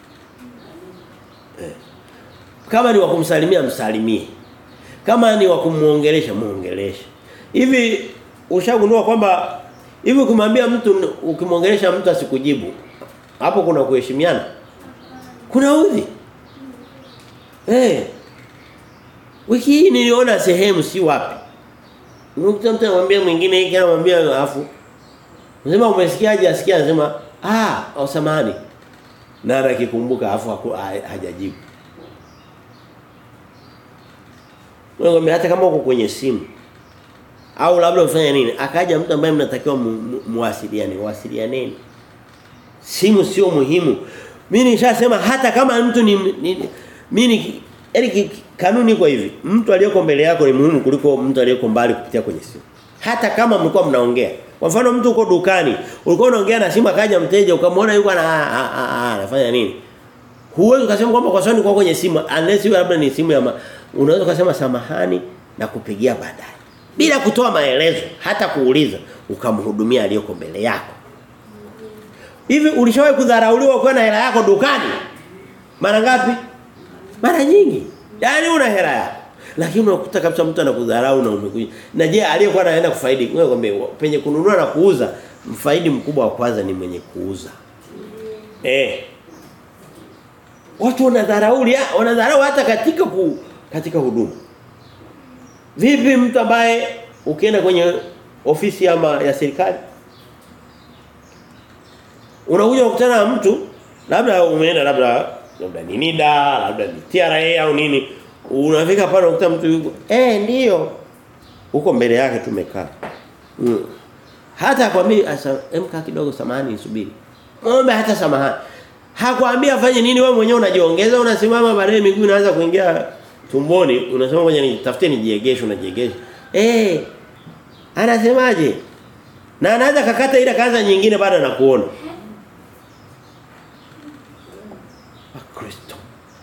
Eh. Kama ni wa kumsalimia msalimie. Kama ni wa kumuongelesha muongeleshe. Hivi ushagundua kwamba hivi kumwambia mtu ukimuongelesha mtu asikujibu hapo kuna kuheshimiana? Kuna udhi. Eh. Hey. Wiki hii niliona sehemu si wapi. Unakuta mtu anamwambia mwingine hiki anamwambia alafu Unasema umesikiaje asikia anasema ah au samani. Na akikumbuka alafu hajajibu. Wewe hata kama uko kwenye simu au labda ufanye nini? Akaja mtu ambaye mnatakiwa muwasiliane, mu, wasilianeni. Simu sio muhimu. Mimi nishasema hata kama mtu ni, ni mimi yani kanuni kwa hivi. Mtu aliyeko mbele yako ni muhimu kuliko mtu aliyeko mbali kupitia kwenye simu. Hata kama mlikuwa mnaongea. Kwa mfano mtu uko dukani, ulikuwa unaongea na simu akaja mteja ukamwona yuko ana anafanya nini? Huwezi ukasema kwamba kwa sababu kwa kwenye simu unless hiyo labda ni simu ya ma, unaweza kusema samahani na kupigia baadaye. Bila kutoa maelezo, hata kuuliza, ukamhudumia aliyoko mbele yako. Hivi ulishawahi kudharauliwa kwa na hela yako dukani? Mara ngapi? Mara nyingi. Yaani una hela yako. Lakini unakuta kabisa mtu anakudharau na umekuja. Na je, aliyekuwa anaenda kufaidi, wewe kwambie penye kununua na kuuza, mfaidi mkubwa wa kwanza ni mwenye kuuza. Eh. Watu wanadharau, wanadharau hata katika ku, katika huduma. Vipi mtu ambaye ukienda kwenye ofisi ama ya serikali unakuja kukutana na mtu labda umeenda labda labda ni NIDA, labda ni TRA au nini unafika pale unakuta mtu yuko eh ndio huko mbele yake tumekaa mm. hata akwambia asa emka kidogo samahani nisubiri muombe hata samahani hakwambia afanye nini wewe mwenyewe unajiongeza unasimama baadaye miguu inaanza kuingia tumboni unasema ngoja nitafute nijiegeshe unajiegesha eh anasemaje na anaweza kakata ile kaanza nyingine baada na kuona Kristo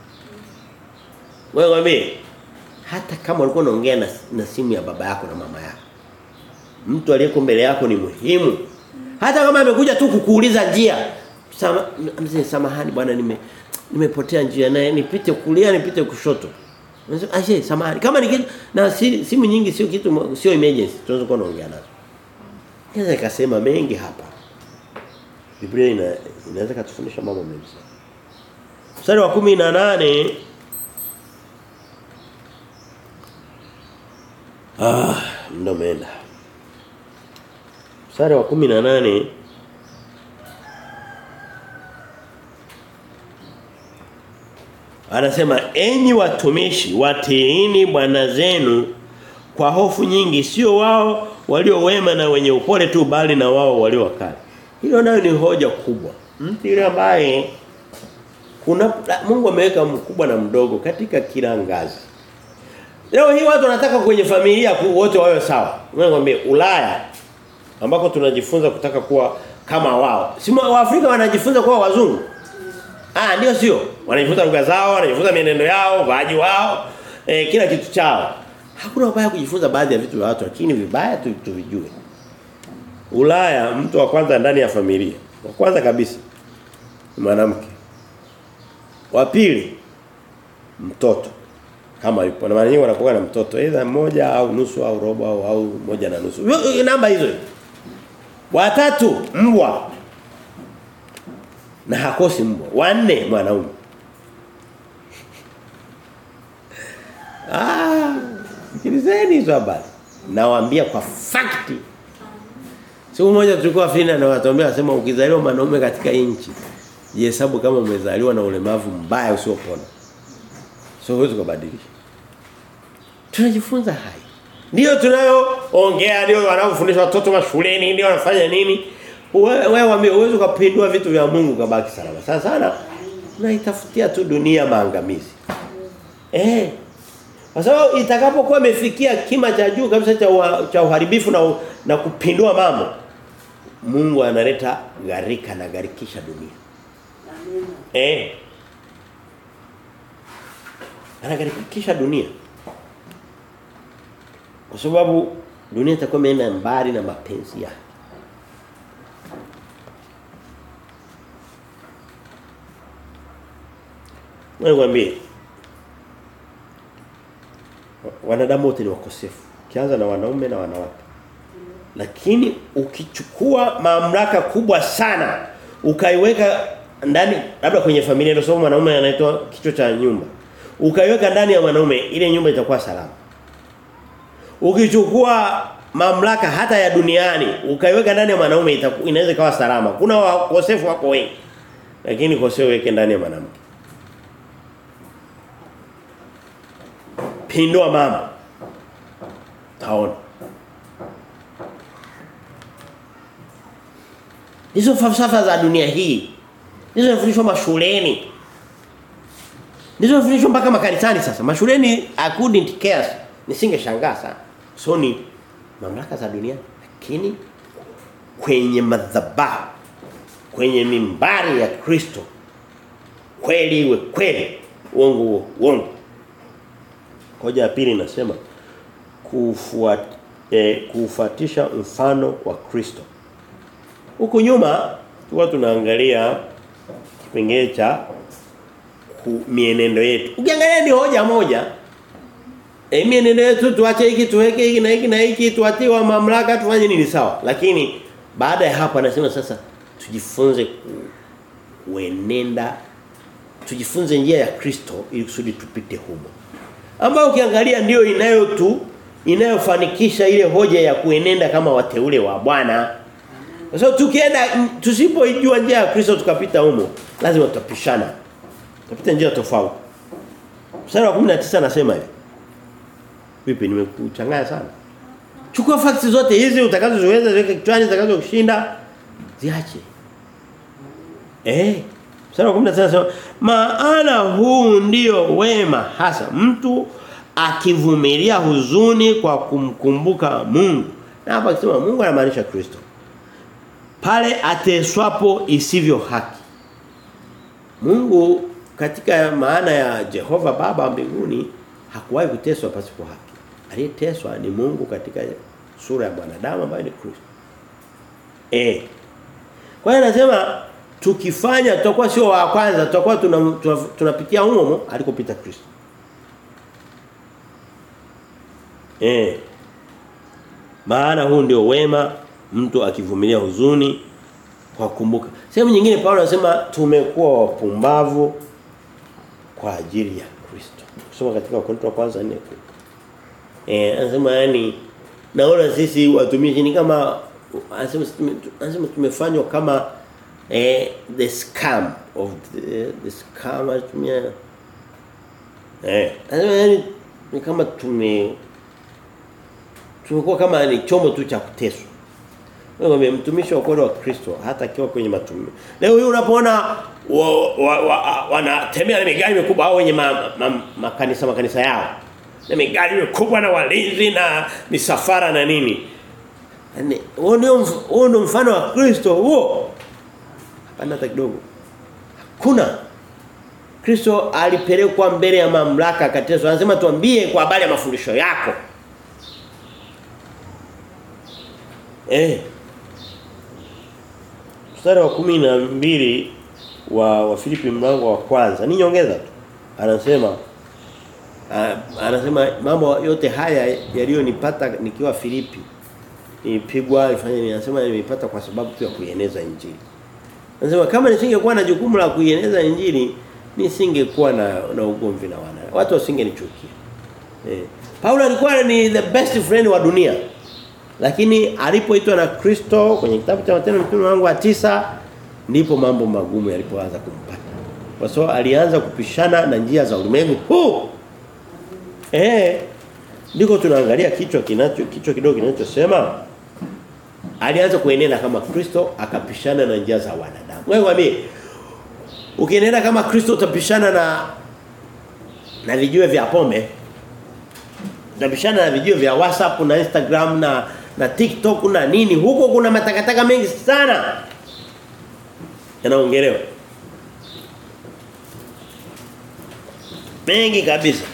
wewe mwambie hata kama ulikuwa unaongea na, na simu ya baba yako na mama yako mtu aliyeko mbele yako ni muhimu hata kama amekuja tu kukuuliza njia sama, samahani bwana nime nimepotea njia na nipite kulia nipite kushoto Aisee samahani kama ni kitu na si, simu nyingi sio kitu sio emergency tunaweza kuwa naongea nazo. Naweza ikasema mengi hapa. Biblia ina, inaweza kutufundisha mambo mengi sana. Mstari wa 18 Ah, muda umeenda. Mstari wa 18 Anasema enyi watumishi watiini bwana zenu kwa hofu nyingi sio wao walio wema na wenye upole tu bali na wao walio wakali. Hilo nayo ni hoja kubwa. Mtu yule ambaye kuna Mungu ameweka mkubwa na mdogo katika kila ngazi. Leo hii watu wanataka kwenye familia wote wawe sawa. Ngombe Ulaya ambako tunajifunza kutaka kuwa kama wao. Si Waafrika wanajifunza kuwa wazungu. Ah ndio sio. Wanajifunza lugha zao, wanajifunza mienendo yao, vaji wao, eh, kila kitu chao. Hakuna ubaya kujifunza baadhi ya vitu vya watu lakini vibaya tu tuvijue. Ulaya mtu wa kwanza ndani ya familia. Wa kwanza kabisa mwanamke. Wa pili mtoto kama yupo na mara nyingi wanakuwa na mtoto aidha mmoja au nusu au robo au, au moja na nusu. Namba hizo. Watatu mbwa. Na hakosi mbwa. Wanne mwanaume. Ah, sikilizeni hizo habari. Nawaambia kwa fakti. Siku moja tulikuwa Fina na watuambia wasema ukizaliwa mwanaume katika nchi jihesabu kama umezaliwa na ulemavu mbaya usiopona. So huwezi kubadilisha. Tunajifunza hai. Ndio tunayoongea ndio wanaofundisha watoto mashuleni ndio wanafanya nini? Wewe waambie uwezo kupindua vitu vya Mungu kabaki salama. Sana sana unaitafutia tu dunia maangamizi. Eh. Kwa sababu itakapokuwa imefikia kima cha juu kabisa cha wa, cha uharibifu na na kupindua mambo Mungu analeta gharika na garikisha dunia. Amen. Eh. Anagarikisha dunia. Kwa sababu dunia itakuwa imeenda mbali na mapenzi yake. Wewe mwambie wanadamu wote ni wakosefu. Kianza na wanaume na wanawake. Lakini ukichukua mamlaka kubwa sana ukaiweka ndani labda kwenye familia ndio sababu mwanaume anaitwa kichwa cha nyumba. Ukaiweka ndani ya mwanaume ile nyumba itakuwa salama. Ukichukua mamlaka hata ya duniani ukaiweka ndani ya mwanaume inaweza ikawa salama. Kuna wakosefu wako wengi. Lakini koseo weke ndani ya mwanamke. Pindua mama. Taona. Hizo falsafa za dunia hii Ndizo zinafundishwa mashuleni. Ndizo zinafundishwa mpaka makanisani sasa. Mashuleni I couldn't care. Nisingeshangaa sana. So ni mamlaka za dunia lakini kwenye madhabahu kwenye mimbari ya Kristo kweli iwe kweli uongo uongo. Hoja ya pili inasema kufuat, eh, kufuatisha mfano wa Kristo. Huku nyuma tulikuwa tunaangalia kipengele cha mienendo yetu. Ukiangalia ni hoja moja. E, mienendo yetu tuache hiki tuweke hiki na hiki na hiki tuatie wa mamlaka tufanye nini sawa. Lakini baada ya hapo anasema sasa tujifunze kuenenda tujifunze njia ya Kristo ili kusudi tupite humo. Ambao ukiangalia ndio inayotu inayofanikisha ile hoja ya kuenenda kama wateule wa Bwana. Kwa so, tukienda tusipojua njia ya Kristo tukapita humo, lazima tutapishana. Tutapita njia tofauti. Mstari wa 19 anasema hivi. Vipi nimekuchanganya sana? Chukua facts zote hizi utakazoweza ziweke kichwani zitakazokushinda ziache. Eh. Mstari wa 19 anasema maana huu ndio wema hasa mtu akivumilia huzuni kwa kumkumbuka Mungu. Na hapa akisema Mungu anamaanisha Kristo pale ateswapo isivyo haki. Mungu katika maana ya Jehova Baba mbinguni hakuwahi kuteswa pasipo haki. Aliyeteswa ni Mungu katika sura ya mwanadamu ambaye ni Kristo. Eh. Kwa hiyo anasema tukifanya tutakuwa sio wa kwanza tutakuwa tunapitia tuna, tuna humo alikopita Kristo. Eh. Maana huu ndio wema mtu akivumilia huzuni kwa kumbuka. Sehemu nyingine Paulo anasema tumekuwa wapumbavu kwa ajili ya Kristo. Kusoma katika Wakorintho wa kwanza 4. Eh anasema yani naona sisi watumishi ni kama anasema anasema tumefanywa kama eh the scam of the, the scam atumia eh anasema yani ni kama tume tumekuwa kama ni chombo tu cha kuteswa wewe mtumishi wa kweli wa Kristo hata akiwa kwenye matumizi. Leo hii unapoona wanatembea na migari mikubwa au wenye makanisa ma, ma, makanisa, makanisa yao. Na migari mikubwa na walinzi na misafara na nini. Yaani huo ndio huo ndio mfano wa Kristo huo. Hapana hata kidogo. Hakuna Kristo alipelekwa mbele ya mamlaka akateswa. Anasema tuambie kwa habari ya mafundisho yako. Eh mstari wa kumi na mbili wa wa Filipi mlango wa kwanza ni nyongeza tu anasema uh, anasema mambo yote haya yaliyonipata nikiwa Filipi nilipigwa ifanye ni anasema nimepata kwa sababu tu ya kuieneza injili anasema kama nisingekuwa na jukumu la kuieneza injili nisingekuwa na na ugomvi na wana watu wasingenichukia eh Paulo alikuwa ni the best friend wa dunia lakini alipoitwa na Kristo kwenye kitabu cha Matendo mtume wangu wa tisa ndipo mambo magumu yalipoanza kumpata. Kwa sababu alianza kupishana na njia za ulimwengu huu. Eh. Ndiko tunaangalia kichwa kinacho kichwa kidogo kinachosema alianza kuenenda kama Kristo akapishana na njia za wanadamu. Wewe wami ukienenda kama Kristo utapishana na na vijue vya pombe utapishana na vijue vya WhatsApp na Instagram na na TikTok na nini huko kuna matakataka mengi sana yanaongelewa mengi kabisa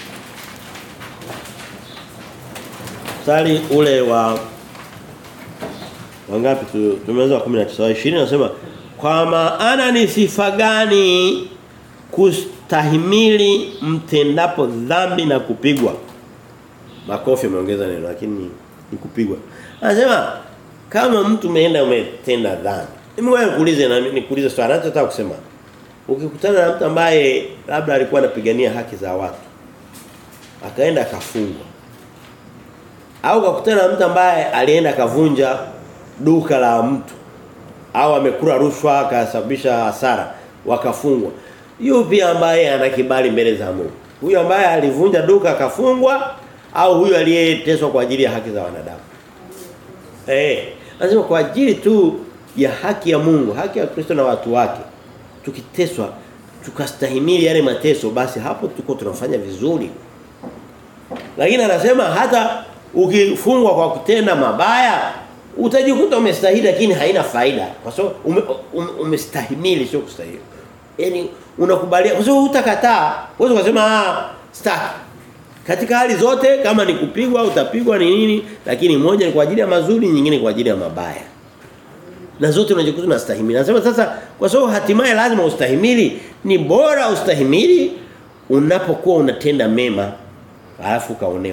Sali ule wa wangapi tu tumeanza 19 20 nasema kwa maana ni sifa gani kustahimili mtendapo dhambi na kupigwa makofi ameongeza neno lakini ni kupigwa anasema kama mtu umeenda umetenda dhambi mimi wewe kuulize na nikuulize swali nataka kusema ukikutana na mtu ambaye labda alikuwa anapigania haki za watu akaenda akafungwa au ukakutana na mtu ambaye alienda akavunja duka la mtu au amekula rushwa akasababisha hasara wakafungwa yupi ambaye ana kibali mbele za Mungu huyu ambaye alivunja duka akafungwa au huyu aliyeteswa kwa ajili ya haki za wanadamu eh lazima kwa ajili tu ya haki ya Mungu haki ya Kristo na watu wake tukiteswa tukastahimili yale mateso basi hapo tuko tunafanya vizuri lakini anasema hata ukifungwa kwa kutenda mabaya utajikuta umestahili lakini haina faida kwa sababu ume, ume, umestahimili sio kustahili yani unakubalia kwa sababu utakataa uweze kusema ah staki katika hali zote kama ni kupigwa utapigwa ni nini lakini moja ni kwa ajili ya mazuri nyingine kwa ajili ya mabaya na zote unajikuta unastahimili nasema sasa kwa sababu hatimaye lazima ustahimili ni bora ustahimili unapokuwa unatenda mema alafu kaonewa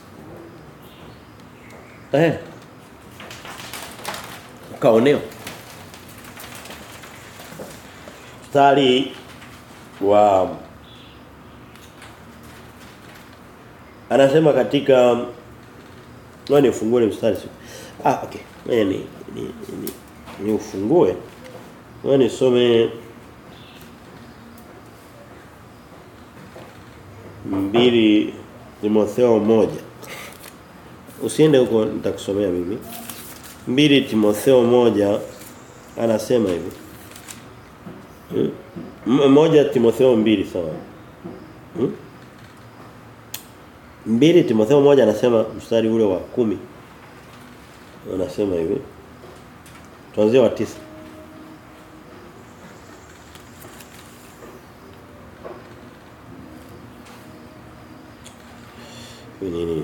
eh ukaonewa mstari wa anasema katika ngoja nifungue mstari ah okay ngoja ni ni, ni, ni ufungue ngoja nisome mbili Timotheo moja usiende huko nitakusomea mimi mbili Timotheo moja anasema hivi hmm? moja Timotheo mbili sawa hmm? mbili Timotheo moja anasema mstari ule wa kumi anasema hivi tuanzie wa tisa nini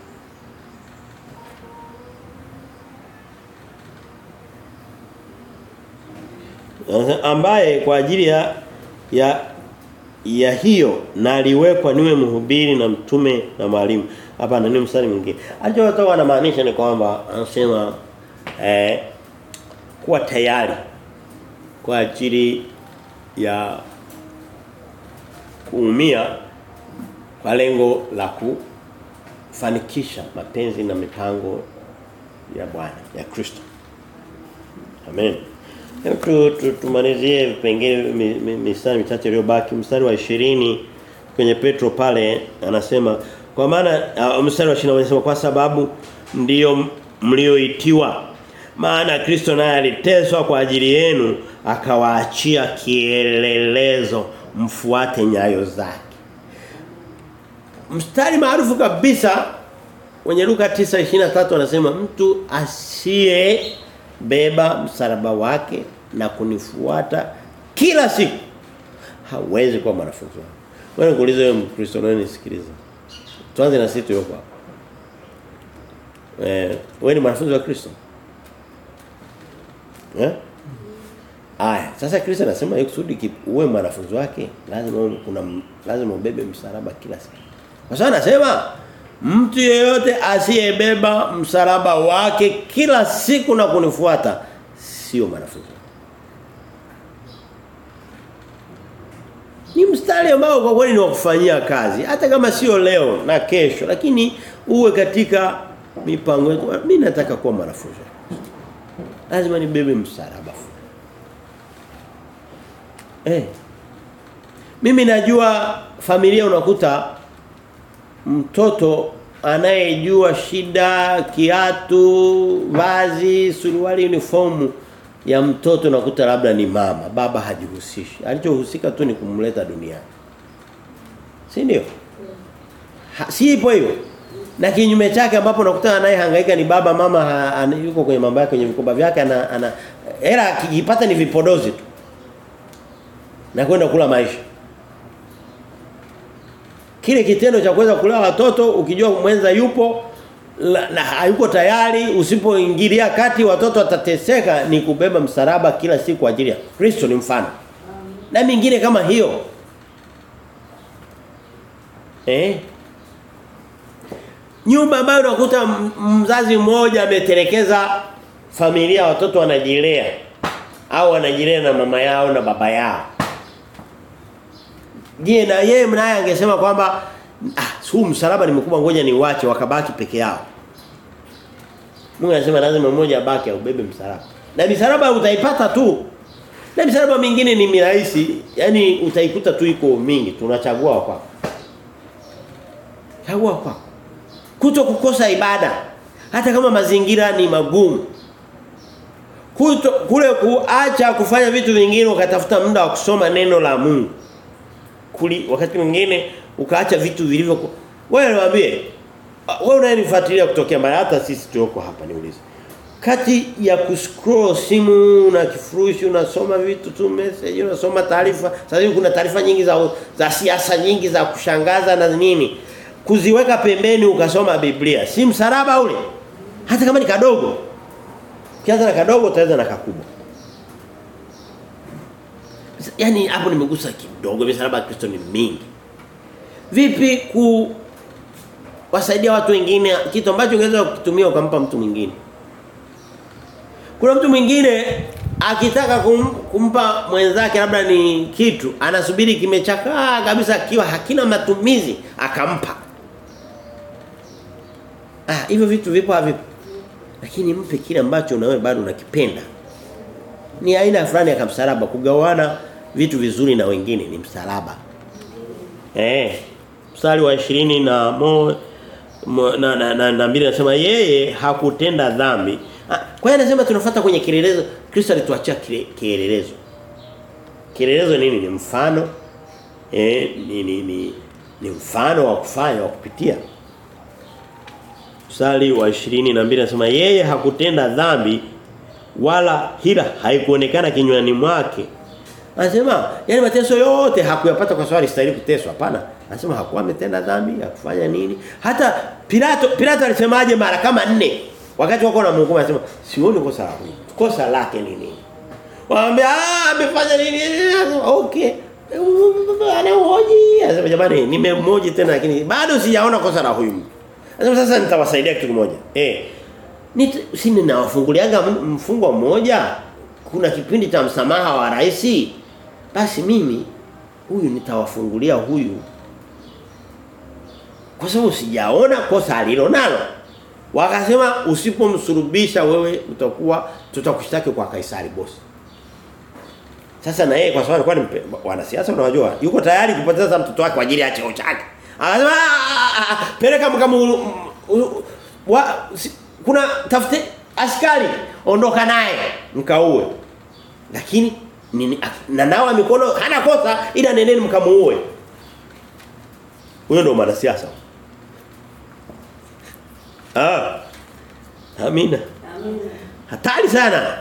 ambaye kwa ajili ya ya ya hiyo na aliwekwa niwe mhubiri na mtume na mwalimu hapa ni mstari mwingine alichotoa anamaanisha ni kwamba anasema eh kuwa tayari kwa ajili ya kuumia kwa lengo la kufanikisha mapenzi na mipango ya Bwana ya Kristo. Amen. Hebu tu, tu, tumalizie vipengele mi- mi- mistari michache iliyobaki mstari wa 20 kwenye Petro pale anasema kwa maana uh, mstari wa 20 anasema kwa sababu ndiyo mlioitiwa maana Kristo naye aliteswa kwa ajili yenu akawaachia kielelezo mfuate nyayo zake mstari maarufu kabisa kwenye Luka 9:23 anasema mtu asiye beba msalaba wake na kunifuata kila siku hawezi kuwa mwanafunzi wangu. Wewe kuuliza wewe Mkristo nani nisikiliza. Tuanze na sisi tulioko hapa. Eh, wewe ni mwanafunzi wa Kristo? Eh? Aya, sasa Kristo anasema yeye kusudi ki- uwe mwanafunzi wake lazima uwe- kuna lazima ubebe msalaba kila siku. Kwa sababu anasema mtu yeyote asiyebeba msalaba wake kila siku na kunifuata sio mwanafunzi. Ni mstari ambao kwa kweli ni wa kufanyia kazi hata kama sio leo na kesho lakini uwe katika mipango yetu. Mimi nataka kuwa mwanafunzi. Lazima nibebe msalaba. Eh. Mimi najua familia unakuta mtoto anayejua shida kiatu vazi suruali uniformu ya mtoto unakuta labda ni mama baba hajihusishi alichohusika tu ni kumleta duniani si ndio ha, si ipo hiyo na kinyume chake ambapo unakuta anayehangaika ni baba mama ha, ana, yuko kwenye mambo yake kwenye vikoba vyake ana, ana hela akijipata ni vipodozi tu na kwenda kula maisha kile kitendo cha kuweza kulea watoto ukijua mwenza yupo la- na hayuko tayari usipoingilia kati watoto watateseka ni kubeba msalaba kila siku kwa ajili ya Kristo ni mfano na mingine kama hiyo eh nyumba ambayo unakuta m- mzazi mmoja ametelekeza familia watoto wanajilea au wanajilea na mama yao na baba yao Je, na yeye mnaye angesema kwamba ah huu msalaba ni mkubwa ngoja ni wache wakabaki peke yao. Mungu anasema lazima mmoja abaki aubebe msalaba. Na misalaba utaipata tu. Na misalaba mingine ni mirahisi, yani utaikuta tu iko mingi, tunachagua kwa. Chagua kwa. Kuto kukosa ibada. Hata kama mazingira ni magumu. Kuto kule kuacha kufanya vitu vingine ukatafuta muda wa kusoma neno la Mungu kuli wakati mwingine ukaacha vitu vilivyo wewe niwaambie ah, wewe unayenifuatilia kutokea mbali hata sisi tuoko hapa niulize kati ya kuscroll simu na kifurushi unasoma vitu tu message unasoma taarifa sasa hivi kuna taarifa nyingi za za siasa nyingi za kushangaza na nini kuziweka pembeni ukasoma Biblia si msalaba ule hata kama ni kadogo ukianza na kadogo utaweza na kakubwa Yaani hapo nimegusa kidogo misalaba ya Kristo ni mingi. Vipi ku wasaidia watu wengine kitu ambacho ungeweza kukitumia ukampa mtu mwingine. Kuna mtu mwingine akitaka kum, kumpa mwenzake labda ni kitu anasubiri kimechakaa kabisa akiwa hakina matumizi akampa. Ah hivyo vitu vipo havipo. Lakini mpe kile ambacho na wewe bado unakipenda. Ni aina fulani ya kamsalaba kugawana vitu vizuri na wengine ni msalaba. Eh. Mstari wa 20 na mo, mo na na, na, na mbili anasema yeye hakutenda dhambi. Ah, Kwa hiyo anasema tunafuata kwenye kielelezo Kristo alituachia kile- kielelezo. Kielelezo nini? Ni mfano eh ni ni ni, ni mfano wa kufanya wa kupitia. Mstari wa 22 anasema yeye hakutenda dhambi wala hila haikuonekana kinywani mwake. Anasema yani mateso yote hakuyapata kwa sababu alistahili kuteswa hapana. Anasema hakuwa ametenda dhambi, hakufanya nini. Hata Pilato Pilato alisemaje mara kama nne wakati wako na Mungu anasema sioni kosa la huyu. Kosa lake ni nini? Waambia ah amefanya nini? Anasema, Okay. Anahoji. Anasema jamani nimemhoji tena lakini bado sijaona kosa la huyu mtu. Anasema sasa nitawasaidia kitu kimoja. Eh. Nit, si ninawafunguliaga m- mfungwa mmoja kuna kipindi cha msamaha wa rais basi mimi huyu nitawafungulia huyu Kwa sababu sijaona kosa alilo nalo. Wakasema usipomsurubisha wewe utakuwa tutakushtaki kwa Kaisari bosi. Sasa na yeye kwa sababu alikuwa ni wanasiasa unajua yuko tayari kupoteza mtoto wake kwa ajili ya cheo chake. Akasema peleka mkamu wa si, kuna tafute askari ondoka naye mkaue. Lakini nini na nawa mikono hana kosa ila neneni mkamuue. Huyo ndo mwanasiasa. Ah. Amina. Amina. Hatari sana.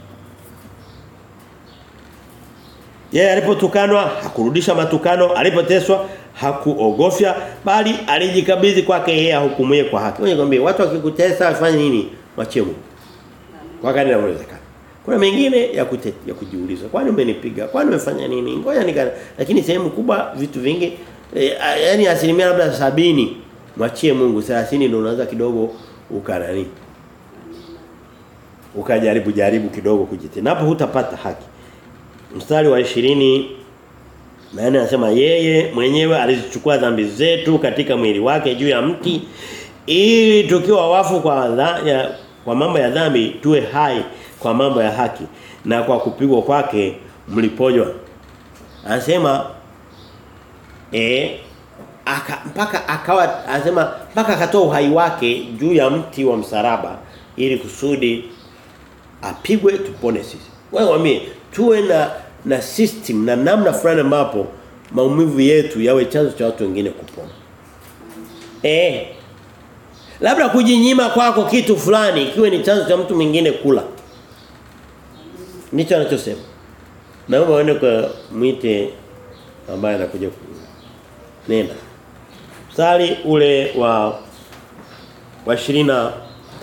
Yeye alipotukanwa hakurudisha matukano, alipoteswa hakuogofya bali alijikabidhi kwake yeye ahukumuye kwa haki. Wewe ngombe watu wakikutesa wafanye nini? Mwachie Mungu. Kwa kadri inavyowezekana. Kuna mengine ya kute, ya kujiuliza. Kwani umenipiga? Kwani umefanya nini? Ngoja nikana. Lakini sehemu kubwa vitu vingi e, yani asilimia labda sabini mwachie Mungu 30 ndio unaanza kidogo ukanani. Ukajaribu jaribu kidogo kujitetea. Napo hutapata haki. Mstari wa 20 na anasema yeye mwenyewe alizichukua dhambi zetu katika mwili wake juu ya mti ili tukiwa wafu kwa dha, ya, kwa mambo ya dhambi tuwe hai kwa mambo ya haki na kwa kupigwa kwake mliponywa. Anasema eh aka mpaka akawa anasema mpaka akatoa uhai wake juu ya mti wa msalaba ili kusudi apigwe tupone sisi. Wewe mwambie tuwe na na system na namna fulani ambapo maumivu yetu yawe chanzo cha watu wengine kupona. Eh. Labda kujinyima kwako kitu fulani kiwe ni chanzo cha mtu mwingine kula. Nicho anachosema. Naomba uende kwa mwite ambaye anakuja nenda. Mstari ule wa wa 23.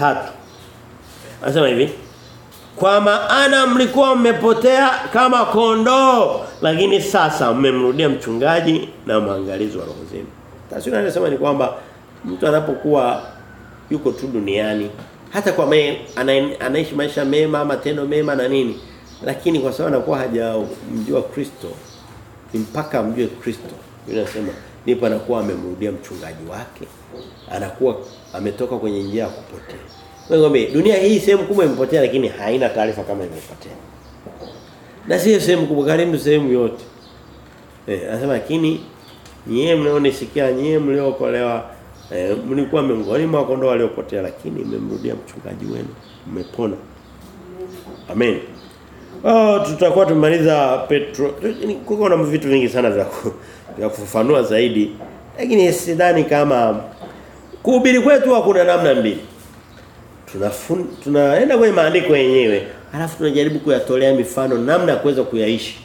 Anasema hivi kwa maana mlikuwa mmepotea kama kondoo lakini sasa mmemrudia mchungaji na mwangalizi wa roho zenu. Taswira inasema ni kwamba mtu anapokuwa yuko tu duniani hata kwa me, ana, anaishi maisha mema matendo mema na nini lakini kwa sababu anakuwa hajamjua Kristo ni mpaka amjue Kristo. Yule anasema ndipo anakuwa amemrudia mchungaji wake. Anakuwa ametoka kwenye njia ya kupotea. Ngombe dunia hii sehemu kubwa imepotea lakini haina taarifa kama imepotea. Na sio sehemu kubwa karibu sehemu yote. Eh anasema lakini nyie mnaonisikia nyie mliookolewa eh, mlikuwa miongoni mwa kondoo waliopotea lakini mmemrudia mchungaji wenu. Mmepona. Amen. Oh tutakuwa tumaliza Petro. Kuko na vitu vingi sana vya vya kufafanua zaidi. Lakini sidhani kama kuhubiri kwetu kuna namna mbili tunafun tunaenda kwenye maandiko yenyewe halafu tunajaribu kuyatolea mifano namna ya kuweza kuyaishi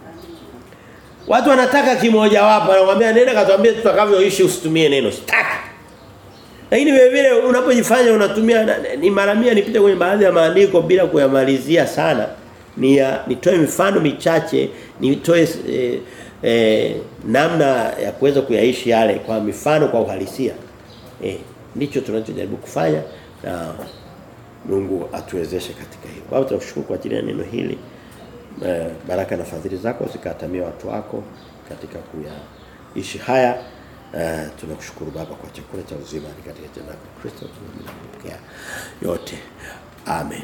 watu wanataka kimoja wapo anakuambia nenda katuambie tutakavyoishi usitumie neno sitaki lakini vile vile unapojifanya unatumia ni mara 100 nipite kwenye baadhi ya maandiko bila kuyamalizia sana ni ya, nitoe mifano michache nitoe eh, eh, namna ya kuweza kuyaishi yale kwa mifano kwa uhalisia eh ndicho tunachojaribu kufanya na Mungu atuwezeshe katika hilo. Baba tunakushukuru kwa ajili ya neno hili. E, baraka na fadhili zako zikatamia watu wako katika kuyaishi haya. E, tunakushukuru baba kwa chakula cha uzima katika jina la Kristo tunapokea yote. Amen.